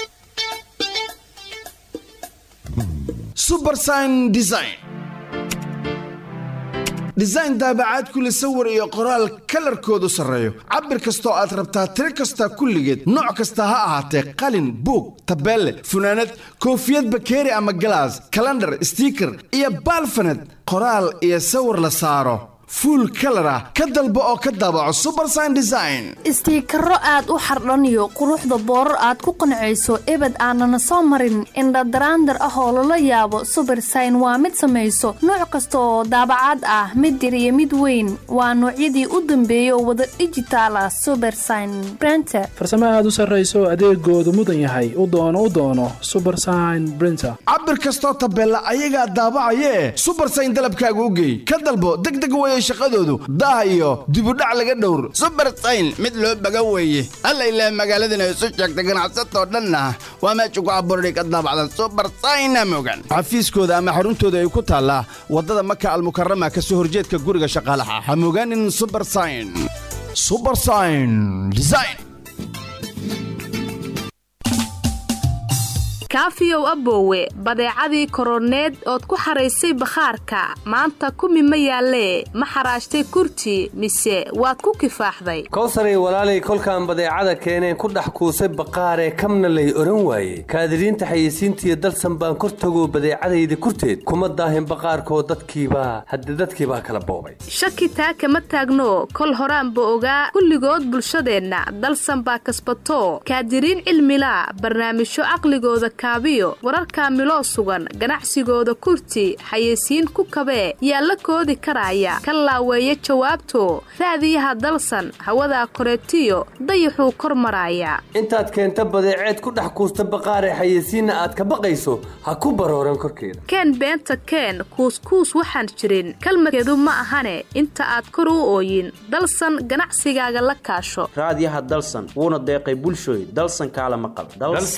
subersign design design daabacaad kule sawir iyo qoraal kalarkoodu sarreeyo cabir kastoo aad rabtaa tiro kasta kulligeed nooc kasta ha ahaatee qalin buug tabeelle funaanad koofiyad bakeeri ama galaas kalandhar stiiker iyo baalfaned qoraal iyo sawir la saaro fuul kalar ah ka dalbo oo ka daabaco subersign design istiikaro aad u xardhaniyo quruxda boorar aad ku qancayso ebed aanana soo marin indhadaraandar ah oo lala yaabo subersign waa mid samayso nooc kasta oo daabacaad ah mid yar iyo mid weyn waa noocyadii u dambeeyay oo wada dhijitaal ah subersign brenter farsamo aad u sarrayso adeegoodu mudan yahay u doono u doono subersign brinter cabir kastoo tabeella ayagaa daabacayee subersign dalabkaaga u geey ka dalbo degdeg weye shaqadoodu daah iyo dibudhac laga dhowr subersayn mid loo baga weeye alla ilaa magaaladana isu sheegta ganacsatoo dhanna waa meesha ku abuurani ka daabacdan subersayna mogan xafiiskooda ama xaruntooda ay ku taallaa waddada maka almukarama ka soo horjeedka guriga shaqaalaha ha mogaanin subersayn subersayn design kaafiyow aboowe badeecadii koroneed ood ku xaraysay bakhaarka maanta kumi ma yaallee ma xaraashtay kurti mise waad ku kifaaxday kowsaray walaalay kolkaan badeecada keeneen ku dhex kuusay baqaaree kamna lay odhan waaye kaadiriinta xayeysiintiiyo dalsan baan kor tagoo badeecadayda kurteed kuma daahin baqaarkoo dadkiibaa hadde dadkiibaa kala boobay shaki taa kama taagno kol horaanba ogaa kulligood bulshadeenna dalsan baa kasbatoo kaadiriin cilmilaa barnaamijyo caqligooda kaabiyo wararkaa miloo sugan ganacsigooda kurti xayeysiin ku kabee yaa la koodi karaaya ka laaweeya jawaabto raadiyaha dalsan hawadaa koreetiyo dayaxuu kor maraaya intaad keenta badeeceed ku dhex kuusta baqaaree xayeysiinna aad ka baqayso ha ku barooran korkeeda keen beenta keen kuuskuus waxaan jirin kalmadkeedu ma ahane inta aad kor u ooyin dalsan ganacsigaaga la kaasho raadiyaha dalsan wuuna deeqay bulshooy dalsan kaala maqal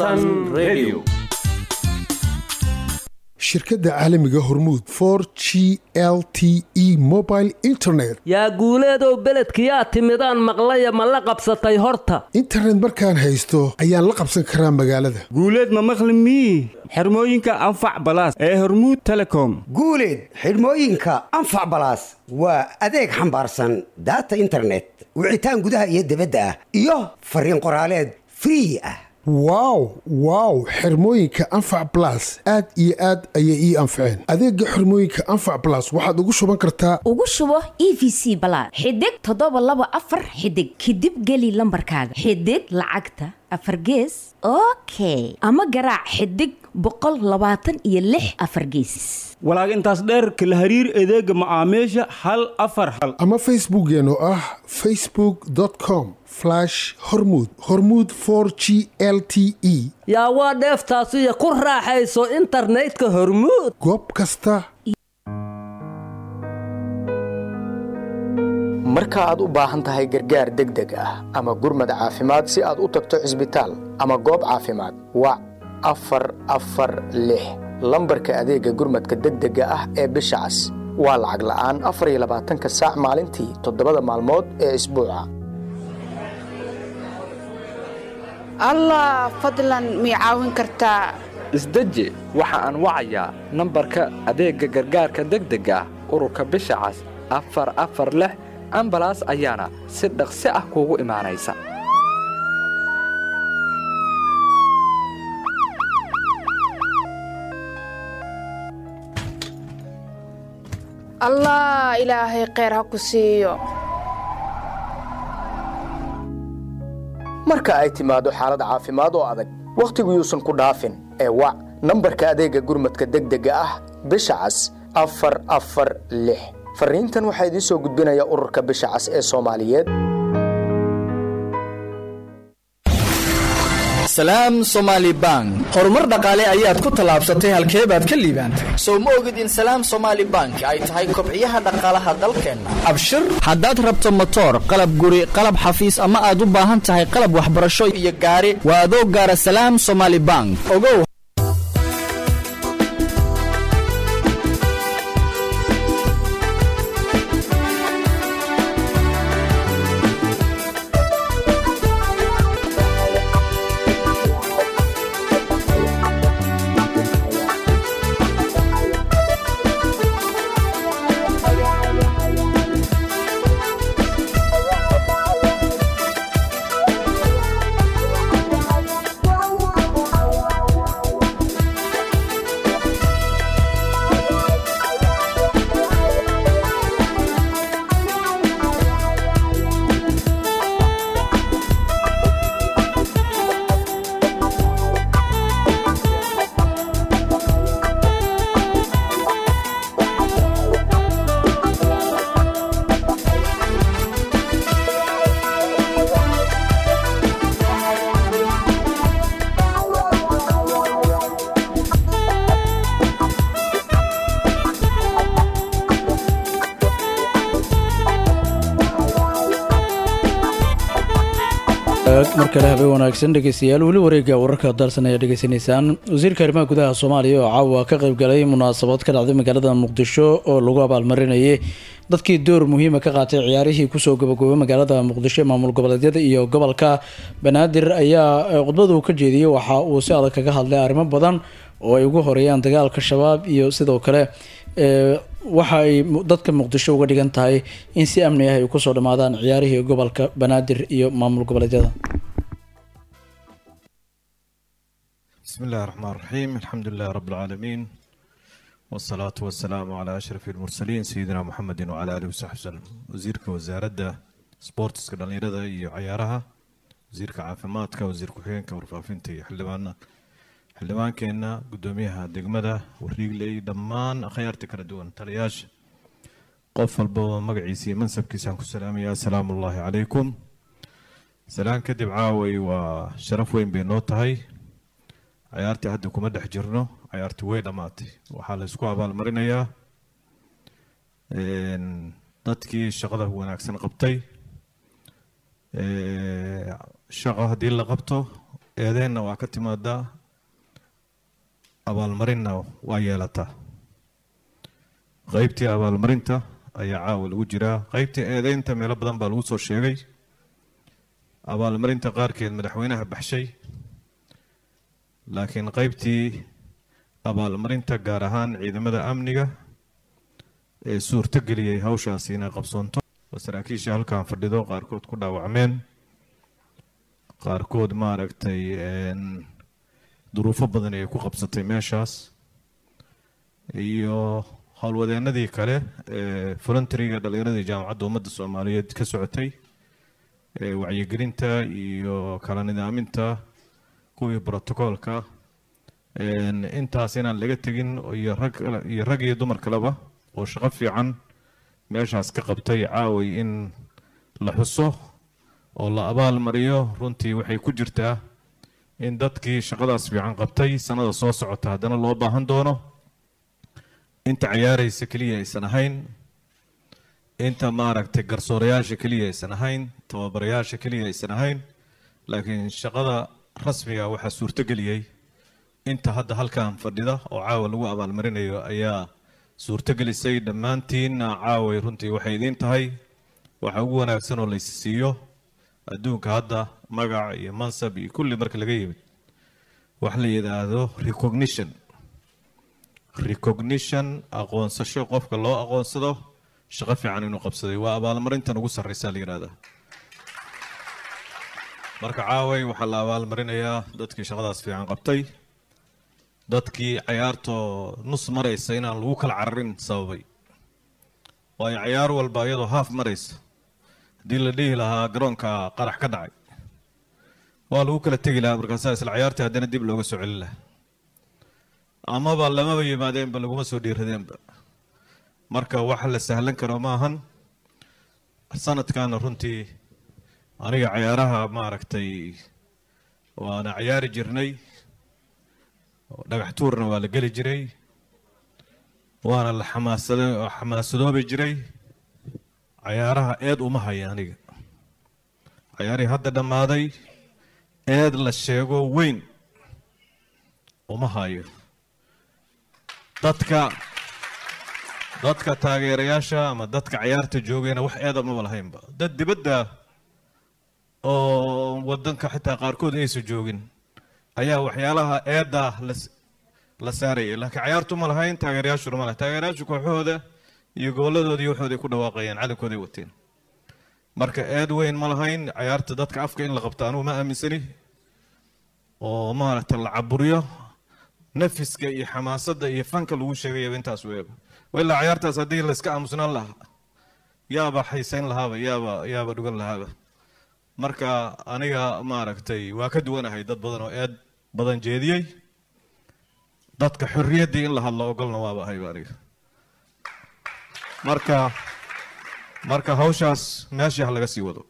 shirkadda caalamiga hormuud for g l t e mobile internet yaa guuleedow beledkiyaa timidaan maqlaya ma la qabsatay horta internet markaan haysto ayaan la qabsan karaa magaalada guuleed ma maqli mii xirmooyinka anfac balaas ee hormuud telecom guuleed xidhmooyinka anfac balaas waa adeeg xambaarsan daata internet wicitaan gudaha iyo dibadda ah iyo fariin qoraaleed free ah wow wow xirmooyinka anfac balas aad iyo aad ayay ii anfaceen adeega xirmooyinka anfac balas waxaad ugu shuban kartaa ugu shubo e v c balaad xidig toddoba laba afar xidig kadib geli lambarkaaga xidig lacagta afar gees okay ama garaac xidig boqol labaatan iyo lix afar geesis walaag intaas dheerka la hariir adeega macaamiisha hal afar hal ama facebookeen oo ah facebook com hormud hormud g l t e yaa waa dheeftaasiyo ku raaxayso internetka hormuud goob kasta marka aad u baahan tahay gargaar degdeg ah ama gurmad caafimaad si aad u tagto cisbitaal ama goob caafimaad wac afar afar lix lambarka adeega gurmadka degdega ah ee bisha cas waa lacag la'aan afar iyo labaatanka saac maalintii toddobada maalmood ee isbuuca allah fadlan mii caawin kartaa isdeji waxa aan wacayaa nambarka adeegga gargaarka degdega ah ururka bisha cas afar afar lix ambalaas ayaana si dhaqsi ah kuugu imaanaysa allah ilaahay kheyr ha ku siiyo marka ay timaado xaalad caafimaad oo adag wakhtigu yuusan ku dhaafin ee wac nambarka adeegga gurmadka degdega ah bisha cas afar afar lix fariintan waxaa idiin soo gudbinaya ururka bisha cas ee soomaaliyeed salaam somaali bank horumar dhaqaale ayaad ku tallaabsatay halkee baad ka liibaantay sow ma ogid in salaam somaali bank ay tahay kobciyaha dhaqaalaha dalkeenna abshir haddaad rabto motoor qalab guri qalab xafiis ama aad u baahan tahay qalab waxbarasho iyo gaari waa adoo gaara salaam somaali bank ogow mar kale habeen wanaagsan dhegeystayaal weli wareegga wararka dalsan ayaa dhegeysanaysaan wasiirka arrimaha gudaha soomaaliya oo caawa ka qayb galay munaasabad ka dhacday magaalada muqdisho oo lagu abaalmarinayay dadkii door muhiima ka qaatay ciyaarihii kusoo gabagobay magaalada muqdisho ee maamul goboleedyada iyo gobolka banaadir ayaa eh, khudbada uu ka jeediyey waxa uu si adag kaga hadlay arrimo badan oo ay ugu horeeyaan dagaalka shabaab iyo sidoo kale eh, waxa ay mu- dadka muqdisho uga dhigan tahay in si amni ah ay kusoo dhammaadaan ciyaarihii gobolka banaadir iyo maamul goboleedyada بسم الله الرحمن الرحيم الحمد لله رب العالمين والصلاة والسلام على أشرف المرسلين سيدنا محمد وعلى آله وصحبه وسلم وزيرك وزارة سبورتس كدليرada iyo ciyaaraha wasiirka caafimaadka wasiir ku-xigeenka warfaafinta iyo xildhibaana xildhibaankeenna gudoomiyaha degmada wariigley dhammaan akhyaarta kala duwan taliyaasha qof walba oo magaciisa iyo mansabkiisaan ku salaamaya asalaamu ullaahi calaykum salaan kadib caaway waa sharaf weyn bay noo tahay ciyaartii hadda kuma dhex jirno ciyaartii way dhammaatay waxaa la isku abaalmarinayaa een, dadkii shaqada wanaagsan qabtay Ee, shaqo haddii la qabto eedeenna waa ka timaadaa abaalmarinna waa yeelataa qaybtii abaalmarinta ayaa caawa lagu jiraa qaybtii eedeynta meelo badan baa lagu soo sheegay abaalmarinta qaarkeed madaxweynaha baxshay laakiin qaybtii abaalmarinta gaar ahaan ciidamada amniga ee suurto geliyey hawshaasi inay qabsoonto oo saraakiisha halkan fadhido qaarkood ku dhaawacmeen qaarkood maaragtay een, duruufo badan ay ku qabsatay meeshaas iyo howlwadeennadii kale ee voluntariga dhallinyaradii jaamacadda ummadda soomaaliyeed ka socotay ee wacyigelinta iyo kala nidaaminta kuwii brotocoolka een, intaas inaan laga tegin iyo rag iyo rag iyo dumar kaleba oo shaqo fiican meeshaas ka qabtay caaway in la xuso oo la abaal mariyo runtii waxay ku jirtaa in dadkii shaqadaas fiican qabtay sanada soo socota haddana loo baahan doono inta ciyaaraysa keliya aysan ahayn inta maaragtay garsoorayaasha keliya aysan ahayn tababarayaasha keliya aysan ahayn laakiin shaqada rasmiga waxaa suurtogeliyey inta hadda halkan fadhida oo caawa lagu abaalmarinayo ayaa suurtogelisay dhammaantiinna caaway runtii waxay idiin tahay waxa ugu wanaagsan oo laysi siiyo adduunka hadda magac iyo mansab iyo kulli marka laga yimid wax la yidhaahdo recognition recognition aqoonsasho qofka loo aqoonsado shaqo fiican inuu qabsaday waa abaalmarintan ugu sarreysa la yidhahdaa marka caaway waxaa la abaalmarinayaa dadkii shaqadaas fiican qabtay dadkii cayaartoo nus maraysa inaan lagu kala cararin sababay waayo cayaar walba iyadoo haaf maraysa haddii la dhihi lahaa garoonka qarax ka dhacay waa lagu kala tegi lahaa markaasaa isla cayaartii haddana dib looga soo celin lahaa amaba lamaba yimaadeenba laguma soo dhiiradeenba marka wax la sahlan karo ma ahan sanadkaana runtii aniga cayaaraha maaragtay waana cayaari jirnay dhagax tuurna waa la geli jiray waana la xamaasada xamaasadoobi jiray cayaaraha eed uma haya aniga cayaarihii hadda dhammaaday eed la sheego weyn uma hayo dadka dadka taageerayaasha ama dadka cayaarta joogayna wax eeda maba lahaynba dad dibadda oo wadanka xitaa qaarkood aysan joogin ayaa waxyaalaha eedda la la saarayay laakiin cayaartu ma lahayn taageerayaashuna ma lahayn taageerayaashu kooxahooda iyo goboladooda iyo waxooday ku dhawaaqayeen calankooday wateen marka eed weyn ma lahayn cayaarta dadka afka in la qabto anugu ma aaminsani oo maaragtay la caburiyo nafiska iyo xamaasadda iyo fanka lagu sheegayaba intaas weeba ilaa cayaartaas haddii la iska aamusnaan lahaa yaaba xaysayn lahaaba yaaba yaaba dhugan lahaaba marka aniga maaragtay waa ka duwanahay dad badan oo eed badan jeediyey dadka xorriyaddii in la hadlo ogolna waaba ahayba aniga marka marka hawshaas meeshii ha laga sii wado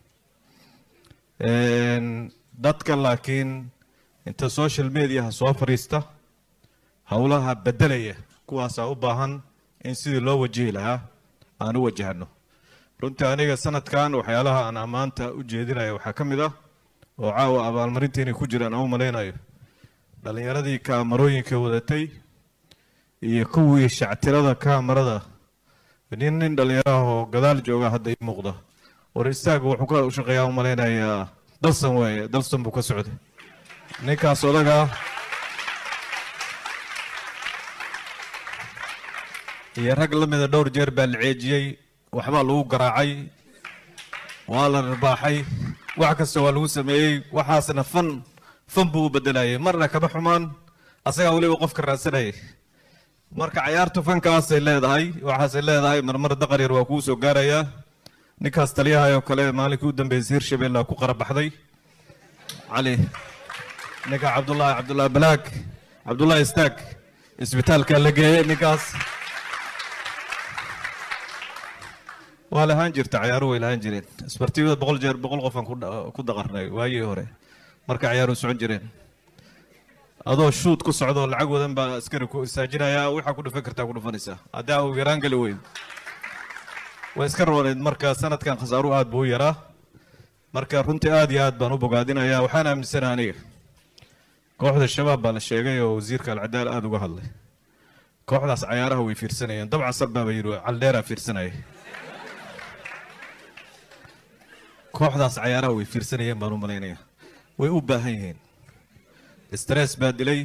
dadka laakiin inta social mediaha soo fadhiista howlaha beddelaya kuwaasaa u baahan in sidii loo wajihi lahaa aan u wajahano runtii aniga sanadkan waxyaalaha aan ammaanta u jeedinaya waxaa ka mid ah oo caawa abaalmarinta inay ku jiraan aan u malaynayo dhallinyaradii kaamarooyinka wadatay iyo kuwii shactirada kaamarada nin nin dhallinyaraha oo gadaal jooga hadda ii muuqda war istaaga wuxuu ka u shaqeeyaa u malaynayaa dalsan waaye dalsan buu ka socday ninkaas odagaa iyo rag la mida dhowr jeer baa la ceejiyey waxbaa lagu garaacay waa la rarbaaxay wax kasta waa lagu sameeyey waxaasna fan fan buu u bedelayay marna kama xumaan asagaa weliba qofka raadsanayay marka cayaartu fankaasay leedahay waxaasay leedahay marmar daqar yar waa kuu soo gaarayaa ninkaas taliyaha oo kale maalinkii u dambeysay hirshabelle ku qarabaxday cali ninka cabdullaahi cabdullaahi balaag cabdullaahi istaag isbitaalka la geeyey ninkaas waa lahaan jirta cayaaru way lahaan jireen isbartiibada boqol jeer boqol qofaan ku dha- ku daqarnay waagii hore marka cayaaru socon jireen adoo shuud ku socdo lacag wadan baa askari ku istaajinaya waxaa ku dhufan kartaa ku dhufanaysaa haddaa uu yaraan geli weyn way iska rooneed marka sanadkan khasaaruhu aad buu u yaraa marka runtii aad iyo aad baan u bogaadinayaa waxaan aaminsanaha aniga kooxda shabaab baa la sheegay oo wasiirka alcadaal aada uga hadlay kooxdaas cayaaraha way fiirsanayeen dabcan salbaaba yidhi caldheeraa fiirsanaya kooxdaas cayaaraha way fiirsanayeen baan u malaynaya way u baahan yihiin stress baa dilay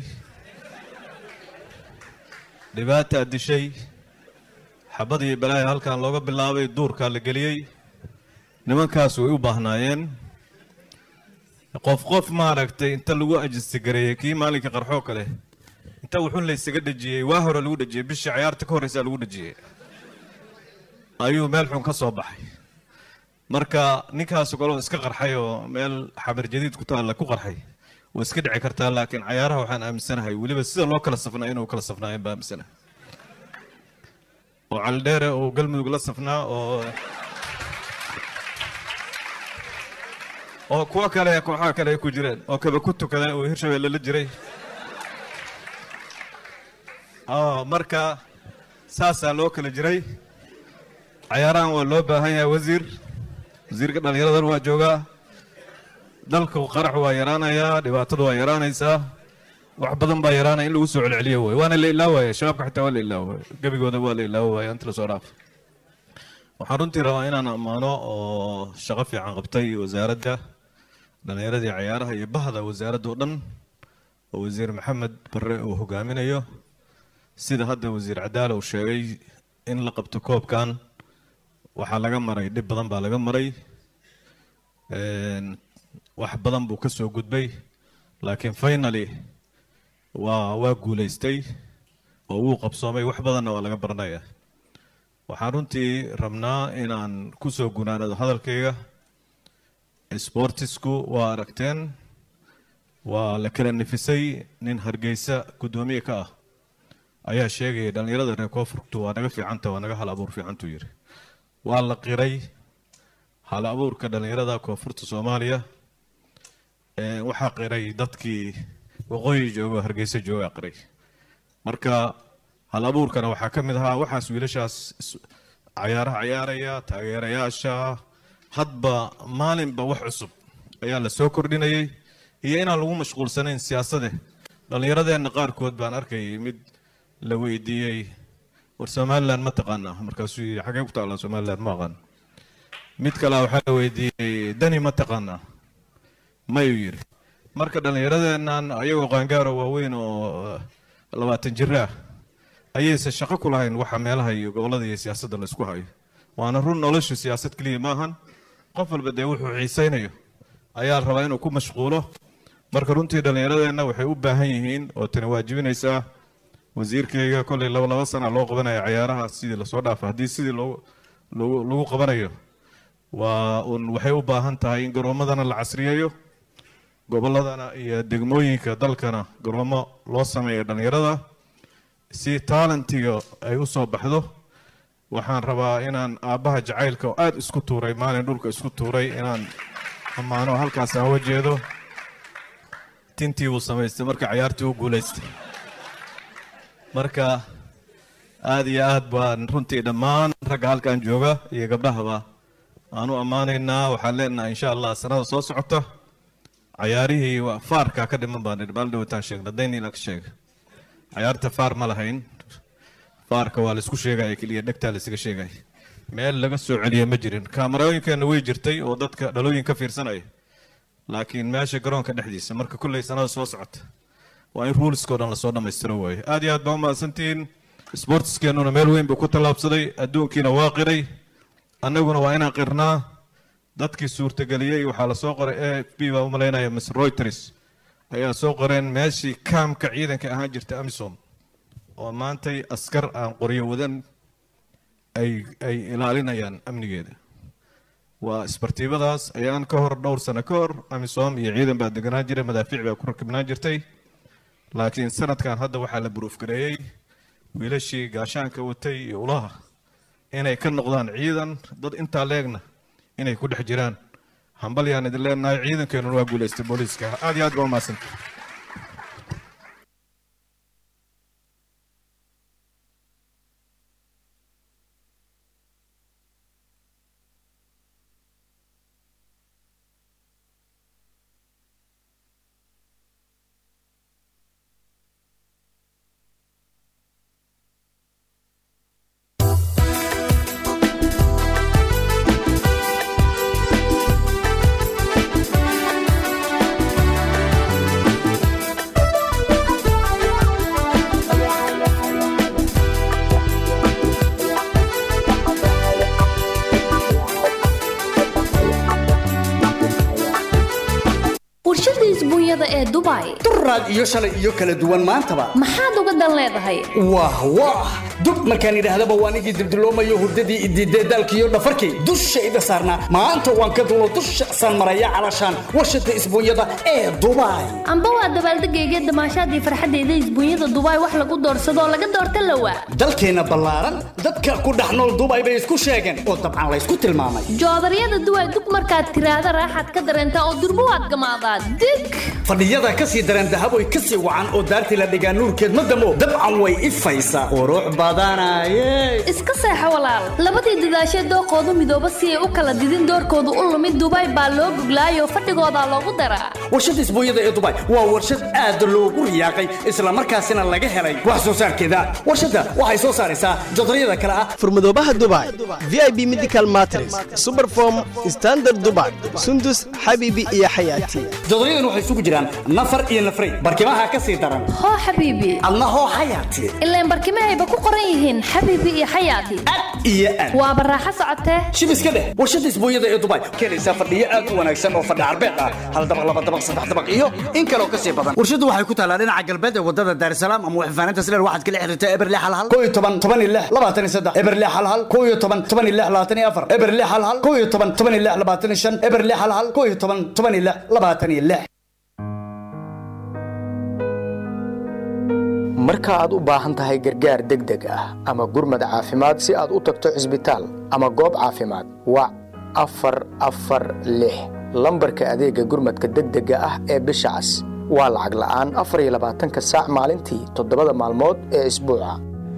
dhibaataa dishay xabad iyo balaaya halkan looga bilaabay duurkaa la geliyey nimankaas way u baahnaayeen qof qof maaragtay inta lagu ajistigareeyey kii maalinka qarxoo kale inta wuxun laysaga dhejiyey waa hore lagu dhejiyey bishii cayaarta ka horreysaa lagu dhejiyey ayuu meel xun ka soo baxay marka ninkaas kaloo iska qarxay oo meel xamar jadiid ku taalla ku qarxay way iska dhici kartaa laakiin cayaaraha waxaan aaminsanahay weliba sida loo kala safnaa inuu kala safnaayeen baa aaminsanahay oo caldheere oo galmudug la safnaa oo oo kuwo kale kooxaha kale ay ku jireen oo kaba ku tukada oo hirshabelle la jiray oo marka saasaa loo kala jiray cayaarahan waa loo baahan yahay wasiir wasiirka dhallinyaradan waa joogaa dalku qarax waa yaraanayaa dhibaatadu waa yaraanaysaa wax badan baa yaraanaya in lagu soo celceliyo way waana la ilaawaya shabaabka xitaa waa la ilaawaya gebigooda waa la ilaawaya inta lasoo dhaaf waxaan runtii rabaa inaan ammaano oo shaqo fiican qabtay wasaaradda dhallinyaradii cayaaraha iyo bahda wasaaradda oo dhan oo wasiir maxamed barre uu hogaaminayo sida hadda wasiir cadaala uu sheegay in la qabto koobkan waxaa laga maray dhib badan baa laga maray Een, wax badan buu ka soo gudbay laakiin finally waa waa guulaystay oo wuu qabsoomay wax badanna waa laga baranaya waxaan runtii rabnaa inaan ku soo gunaanado hadalkayga sportisku waa aragteen waa la kala nifisay nin hargeysa guddoomiye ka ah ayaa sheegaya dhallinyarada reer koonfurtu waa naga fiicanta waa naga hal abuur fiicantuu yidhi waa la qiray hal abuurka dhallinyarada koonfurta soomaaliya Ee, waxaa qiray dadkii waqooyi jooga oo hargeysa jooga qiray marka hal abuurkana waxaa ka mid ahaa waxaas wiilashaas is- cayaaraha cayaaraya taageerayaasha hadba maalinba wax cusub ayaa la soo kordhinayay iyo inaan lagu mashquulsanayn siyaasade dhallinyaradeenna qaarkood baan arkayay mid la weydiiyey war somaliland ma taqaanaa markaasuu yidhi xagee ku taallaa somaliland ma aqaan mid kale waxaa la weydiiyey dani ma taqaanaa mayuu yidhi marka dhallinyaradeennan ayagoo qaangaaro waaweyn oo labaatan jir ah ayaysan shaqo ku lahayn waxa meelaha iyo gobollada iyo siyaasadda la isku hayo waana run noloshu siyaasad keliya maahan qof walba dee wuxuu xiisaynayo ayaa la rabaa inuu ku mashquulo marka runtii dhallinyaradeenna waxay u baahan yihiin oo tani waajibinaysaa wasiirkayga kolley laba laba sana loo qabanaya cayaaraha sidii lasoo dhaafa haddii sidii loo lagu lagu qabanayo waa un waxay u baahan tahay in garoomadana la casriyeeyo gobolladana iyo degmooyinka dalkana garoomo loo sameeyo dhallinyarada si taalentiga ay u soo baxdo waxaan rabaa inaan aabbaha jacaylka oo aada isku tuuray maalin dhulka isku tuuray inaan ammaano halkaas aan uga jeedo tintii buu samaystay marka cayaartii u guulaystay marka aada iyo aad baan runtii dhammaan ragga halkan jooga iyo gabdhahaba aan u ammaanaynaa waxaan leenahay insha allah sanada soo socota cayaarihii waa faarkaa ka dhiman baan maalin dhawataan sheegna daynila ka sheega cayaarta faar ma lahayn faarka waa laisku sheegaya keliya dhegtaa laisaga sheegaya meel laga soo celiya ma jirin kaamarooyinkeenna way jirtay oo dadka dhalooyin ka fiirsanaya laakiin meesha garoonka dhexdiisa marka kulley sanada soo socota waa in ruulskoo dhan lasoo dhammaystiro waaye aad iyo aad baa umahadsantihiin sportskeenuna meel weyn buu ku tallaabsaday adduunkiina waa qiray annaguna waa inaan qirnaa dadkii suurtageliyey waxaa lasoo qoray a f b baa u malaynaya miss reuters ayaa soo qoreen meeshii kaamka ciidanka ahaan jirta amisom oo maantay askar aan qoryo wadan ay ay ilaalinayaan amnigeeda waa isbartiibadaas ayaan ka hor dhowr sano ka hor amisom iyo ciidan baa deganaan jiray madaafiic baa ku rakibnaan jirtay laakiin sanadkan hadda waxaa la buruufgareeyey wiilashii gaashaanka watay iyo ulaha inay ka noqdaan ciidan dad intaa leegna inay ku dhex jiraan hambal yaan idin leenahay ciidankeenuna waa guulaystay booliiska aad iyo aad baa umahadsantay warshada isbuunyada ee dubai duraad iyo shalay iyo kala duwan maantaba maxaad uga dan leedahay wah wah dub markaan idhaahdaba waan igii dibdiloomayo hurdadii idiidee daalkiiyo dhafarkii dushayda saarnaa maanta waan ka dulo dusha san maraya calashaan warshada isbuunyada ee dubai amba waa dabaaldegayga damaashaadii farxadeyda isbuunyada dubai wax lagu doorsadoo laga doorta lawa dalkeenna ballaaran dadka ku dhex nool dubai bay isku sheegeen oo dabcan laysku tilmaamay joodaryada duway dub markaad tiraahda raaxaad ka dareentaa oo durbo waad gamaadaa dig fadhiyada ka sii dareen dahaboy ka sii wacan oo daartii la dhigaa nuurkeed ma damo dabcan way ifaysaa qurux badanaye iska seexo walaal labadii dadaashee dooqoodu midooba si ay u kala didin doorkoodu u lumid dubai baa loo guglaayoo fadhigoodaa loogu daraa warshada isbuunyada ee dubai waa warshad aad loogu riyaaqay islamarkaasina laga helay wax soo saarkeeda warshadda waxay soo saaraysaa jodaryada kale ah furmadoobaha dubai vip medical matres superform standard dubai sundus xabiibi iyo xayaati jodoryadan waxay isugu jiraan nafar iyo nafray barkimaha ka sii daran hoo xabiibi adna hoo xayaati ilaan barkimahayba ku qoran yihiin xabiibi iyo xayaati iyo aad waaba raaxo socotee shib iska dheh warshada isbuunyada ee dubai keenaysaa fadhiyo aad u wanaagsan oo fadhi carbeed ah hal dabaq laba dabaq saddex dabaq iyo in kaloo ka sii badan warshadu waxay ku taalaa dhinaca galbeed ee wadada daarsalaam ama waxfaaninta sileer waxaad kala xiriirtaa eberle hal hal koo iyo toban toban iyo lix labaatan iyo saddex eberle hal hal koo iyo toban toban iyo lix labaatan iyo afar eberle hal hal koo iyo toban toban iyo lix labaatan iyo shan eberle hal hal koo iyo toban toban iyo lix labaatan iyo lix marka aad u baahan tahay gargaar degdeg ah ama gurmad caafimaad si aad u tagto cisbitaal ama goob caafimaad wac afar afar lix lambarka adeegga gurmadka degdega ah ee bisha cas waa lacag la'aan afar iyo labaatanka saac maalintii toddobada maalmood ee isbuuca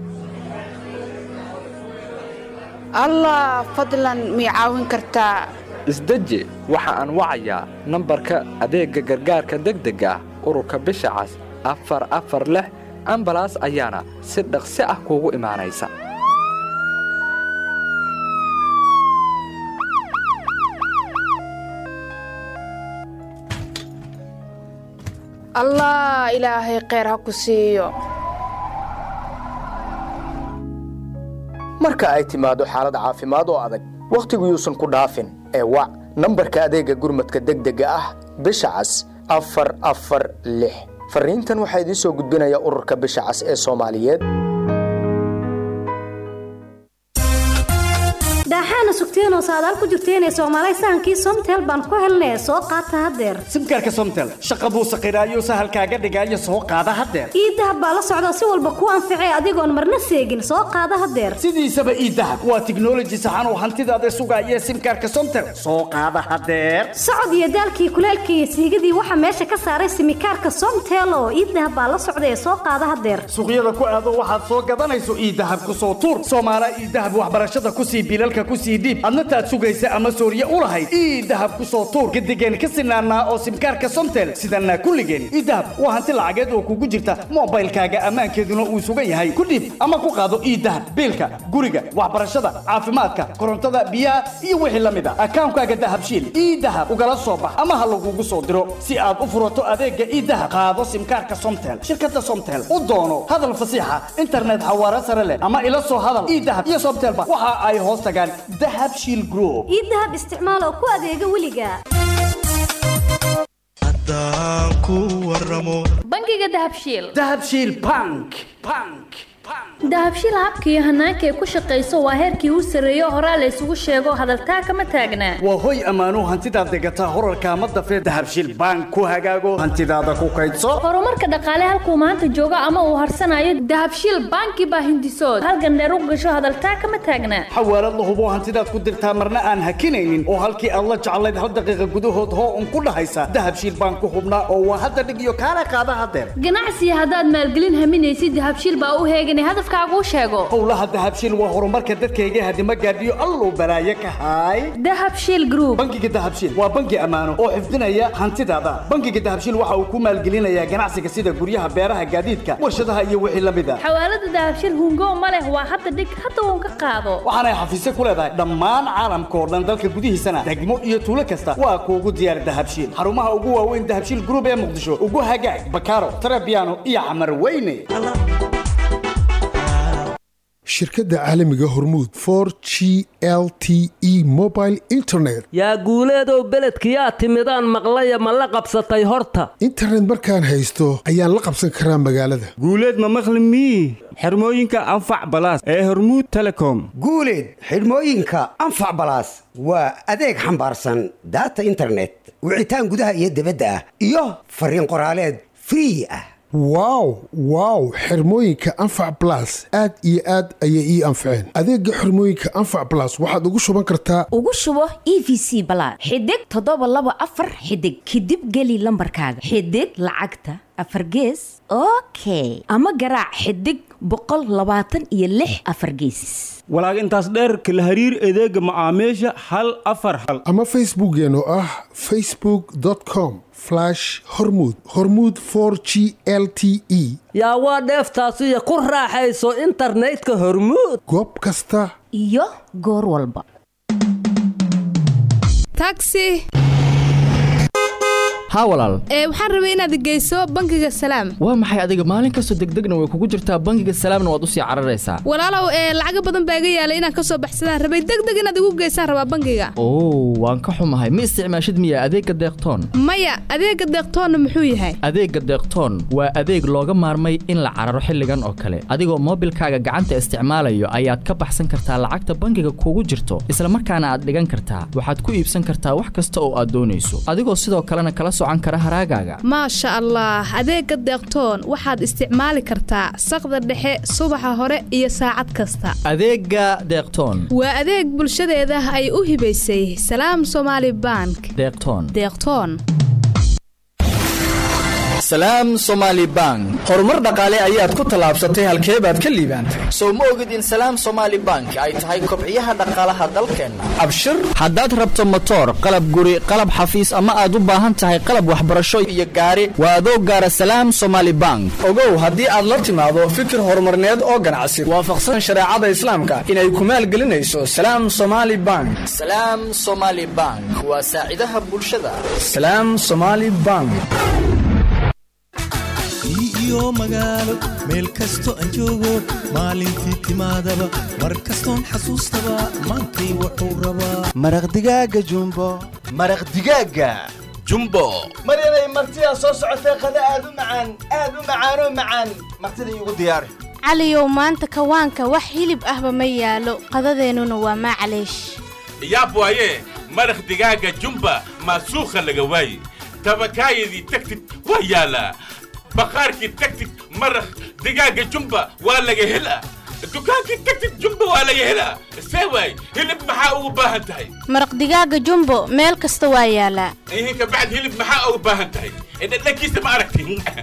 allah fadlan mii caawin kartaa isdeji waxa aan wacayaa nambarka adeegga gargaarka degdega ah ururka bisha cas afar afar lix ambalaas ayaana si dhaqsi ah kuugu imaanaysa allah ilaahay kheyr ha ku siiyo marka ay timaado xaalad caafimaad oo adag wakhtigu yuusan ku dhaafin ee wac nambarka adeegga gurmadka degdega ah bisha cas afar afar lix farriintan waxaa idiin soo gudbinaya ururka bisha cas ee soomaaliyeed daaxaana sugteenoo saadaal ku jirteenee soomaalay sahankii somtel baan ku helnee soo qaata haddeer simkaarka somtel shaqa buu saqiraayo sahalkaaga dhigaayo soo qaada haddeer ii dahab baa la socda si walba ku anficee adigoon marna seegin soo qaada haddeer sidiisaba ii dahab waa tiknoloji saxan oo hantidaada sugaaya simkaarka somtel soo qaada haddeer socod iyo daalkii kuleelkii iyo siigadii waxaa meesha ka saaray simikaarka somtel oo ii dahab baa la socda ee soo qaada haddeer suuqyada ku aado waxaad soo gadanayso ii dahab ku soo tuur soomaala ii dahab waxbarashada ku sii bilalka ku sii dhiib adna taad sugaysa ama sooriye u lahayd ii dahab ku soo tuur gadigeen ka sinaanaa oo simkaarka somtel sidanaa kulligeen ii dahab waa hanti lacageed oo kugu jirta moobaylkaaga ammaankeeduna uu sugan yahay ku dhiib ama ku qaado ii dahab biilka guriga waxbarashada caafimaadka korontada biyaha iyo wixii la mid a akaankaaga dahabshiil ii dahab ugala soo bax ama ha lagugu soo diro si aad u furato adeega ii dahab qaado simkaarka somtel shirkada somtel u doono hadal fasiixa internet xawaare sare leh ama ila soo hadal ii dahab iyo somtelba waxa ay hoos tagaan dahab shiil group ii dahab isticmaal oo ku adeega weliga bangiga dahabshiil dahabshiil bank bank dahabshiil habka iyo hanaanka ay ku shaqayso waa heerkii u sarreeyo horaa la isugu sheego hadaltaa kama taagnaa waa hoy ammaano hantidaad degataa horarka ama dafee dahabshiil bank ku hagaago hantidaada ku kaydso horumarka dhaqaale halkuu maanta joogo ama uu harsanayo dahabshiil banki baa hindisood halgandheer u gasho hadaltaa kama taagnaa xawaalad la hubo hantidaad ku dirtaa marna aan hakinaynin oo halkii aad la jeclayd hal daqiiqa gudahood hoo un ku dhahaysa dahabshiil bank ku hubnaa oo waa hadda dhig iyo kaala qaada hadeer ganacsiga haddaad maalgelin haminaysid dahabshiil baa u heegan hadafkaagu sheego howlaha dahabshiil waa horumarka dadkayga hadima gaadhiyo alluu balaaye ka haay dahabshiil group bangiga dahabshiil waa bangi ammaano oo xifdinaya hantidaada bangiga dahabshiil waxa uu ku maalgelinayaa ganacsiga sida guryaha beeraha gaadiidka warshadaha iyo wixii la mid a xawaalada dahabshiil hungo ma leh waa hadda dhig hadda uun ka qaado waxaanay xafiisyo ku leedahay dhammaan caalamka oo dhan dalka gudihiisana degmo iyo tuulo kasta waa kuugu diyaar dahabshiil xarumaha ugu waaweyn dahabshiil group ee muqdisho ugu hagaag bakaaro tarabiano iyo xamar weyne shirkadda caalamiga hormuud for g l t e mobile internet yaa guuleedow beledkiyaa timidaan maqlaya ma la qabsatay horta internet markaan haysto ayaan la qabsan karaa magaalada guuleed ma maqli mii xirmooyinka anfac balaas ee hormuud telecom guuleed xidhmooyinka anfac balaas waa adeeg xambaarsan daata internet wicitaan gudaha iyo dibadda ah iyo fariin qoraaleed free ah wow wow xirmooyinka anfac blas aad iyo aad ayay ii anfaceen adeega xirmooyinka anfac blas waxaad ugu shuban kartaa ugu shubo e v c balaad xidig toddoba laba afar xidig kadib geli lambarkaaga xidig lacagta afar gees okay ama garaac xidig boqol labaatan iyo lix afar geesis walaag intaas dheerka la hariir adeega macaamiisha hal afar hal ama facebookeen oo ah facebook com hormud hormud g l t e yaa waa dheeftaasiyo ku raaxayso internetka hormuud goob kasta iyo goor walba taxi haa walaal ee waxaan rabay inaad geyso bangiga salaam waa maxay adiga maalin kastoo degdegna way kugu jirtaa bangiga salaamna waad usii cararaysaa walaalow ee lacaga badan baa iga yaalay inaan ka soo baxsadaan rabay degdeg inaad igu geysaan rabaa bangiga oo waan ka xumahay ma isticmaashid miya adeegga deeqtoon maya adeega deeqtoonna muxuu yahay adeegga deeqtoon waa adeeg looga maarmay in la cararo xilligan oo kale adigoo moobilkaaga gacanta isticmaalayo ayaad ka baxsan kartaa lacagta bangiga kugu jirto isla markaana aad dhigan kartaa waxaad ku iibsan kartaa wax kasta oo aad doonayso adigoo sidoo kalena kala maasha allah adeega deeqtoon waxaad isticmaali kartaa saqda dhexe subaxa hore iyo saacad kasta adeega deeqtoon waa adeeg bulshadeeda ay u hibaysay salaam somaali bank deeqtoon deeqtoon salaam somaali bank horumar dhaqaale ayaad ku tallaabsatay halkee baad ka liibaantay sow ma ogid in salaam somaali bank ay tahay kobciyaha dhaqaalaha dalkeenna abshir haddaad rabto motoor qalab guri qalab xafiis ama aad u baahan tahay qalab waxbarasho iyo gaari waa adoo gaara salaam somaali bank ogow haddii aad la timaado fikir horumarneed oo ganacsi waafaqsan shareecada islaamka inay ku maalgelinayso salaam somaali bank salaam somaali bank waa saacidaha bulshada salaam somaali bank iyo magaalo meel kasto aan joogo maalintii timaadaba mar kastoon xasuustaba maantay wuxuu rabaa maraq digaaga jumbo maraq digaaga jumbo mar inay martidaa soo socotay qada aad u macaan aad u macaanoo macaan martida iigu diyaari caliyow maanta kawaanka wax hilib ahba ma yaalo qadadeennuna waa maclaysh yaab waaye maraq digaaga jumba maasuukha laga waaye tabakaayadii tagtid waa yaalaa baqaarkii tagtid maraq digaaga jumba waa laga helaa dukaankii tagtid jumba waa laga helaa see waay hilib maxaa ugu baahan tahay maraq digaaga jumbo meel kasta waa yaalaa ihinka bacd hilib maxaa ugu baahan tahay dhadhankiisa ma aragti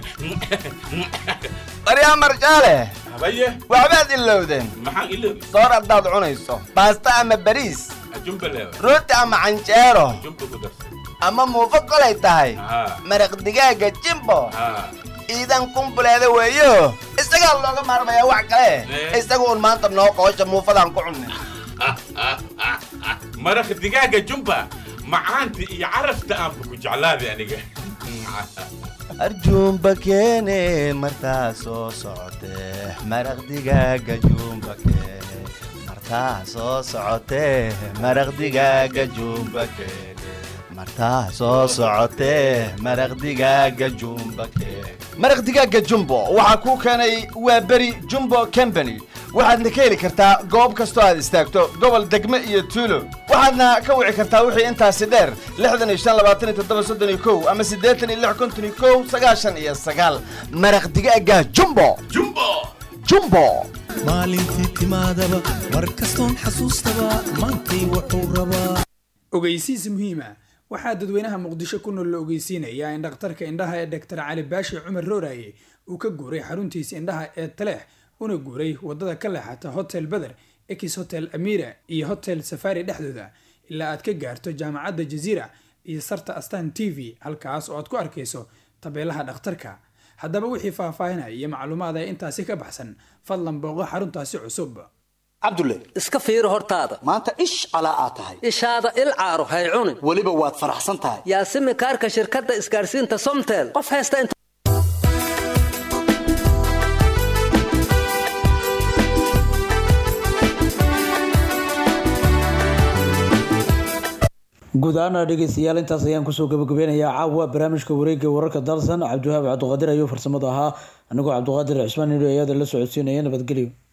baryaa marjaale habaye waxbaad ilowdeen maxaan iloobi soor haddaad cunayso baasta ama bariis jumba leewa rooti ama canjeero jumba ku darsan ama muufo kolay tahay haa maraq digaaga jimbo haa iidan kumbuleeda weeyo isagaa looga maarmayaa wax kale Eh. isaga un maanta noo qoosha muufadaan ku cunnay maraq digaaga jumba macaanta iyo carafta aanba ku jeclaaday aniga arjuumba keene martaa soo socotee maraq digaaga juumba keene martaa soo socotee maraq digaaga juumba keene martaa soo socotee maraq digaaga juumba keene maraq digaaga jumbo waxaa kuu keenay waa beri jumbo company waxaadna ka heli kartaa goob kastoo aad istaagto gobol degme iyo tuulo waxaadna ka wici kartaa wixii intaasi dheer lixdan iyo shan labaatan iyo toddoba soddon iyo kow ama siddeetan iyo lix konton iyo kow sagaashan iyo sagaal maraq digaaga jumbo jumbo jumbo maalintii timaadaba mar kastoon xasuustaba maantay wuxuu rabaa ogeysiis muhiima waxaa dadweynaha muqdisho ku nool la ogeysiinayaa in dhakhtarka indhaha ee dr cali baashi cumar rooraye uu ka guuray xaruntiisa indhaha ee taleex una guuray wadada ka leexata hotel beder ex hotel amira iyo hotel safari dhexdooda ilaa aad ka gaarto jaamacadda jaziira iyo sarta astan t v halkaas oo aad ku arkayso tabeelaha dhakhtarka haddaba wixii faahfaahinaya iyo macluumaad ee intaasi ka baxsan fadlan booqo xaruntaasi cusub cabdulle iska fiiri hortaada maanta ish calaa aad tahay ishaada il caaro hay cunin weliba waad faraxsan tahay yaasimi kaarka shirkadda isgaarsiinta somtel qof haysta inta guud ahaana dhegeystayaal intaas ayaan kusoo gabagabeynayaa caawa barnaamijka wareegga wararka dalsan cabdiwahaab cabdiqaadir ayuu farsamada ahaa anigoo cabdiqaadir cismaan nidho ayada la socodsiinaya nabadgelyo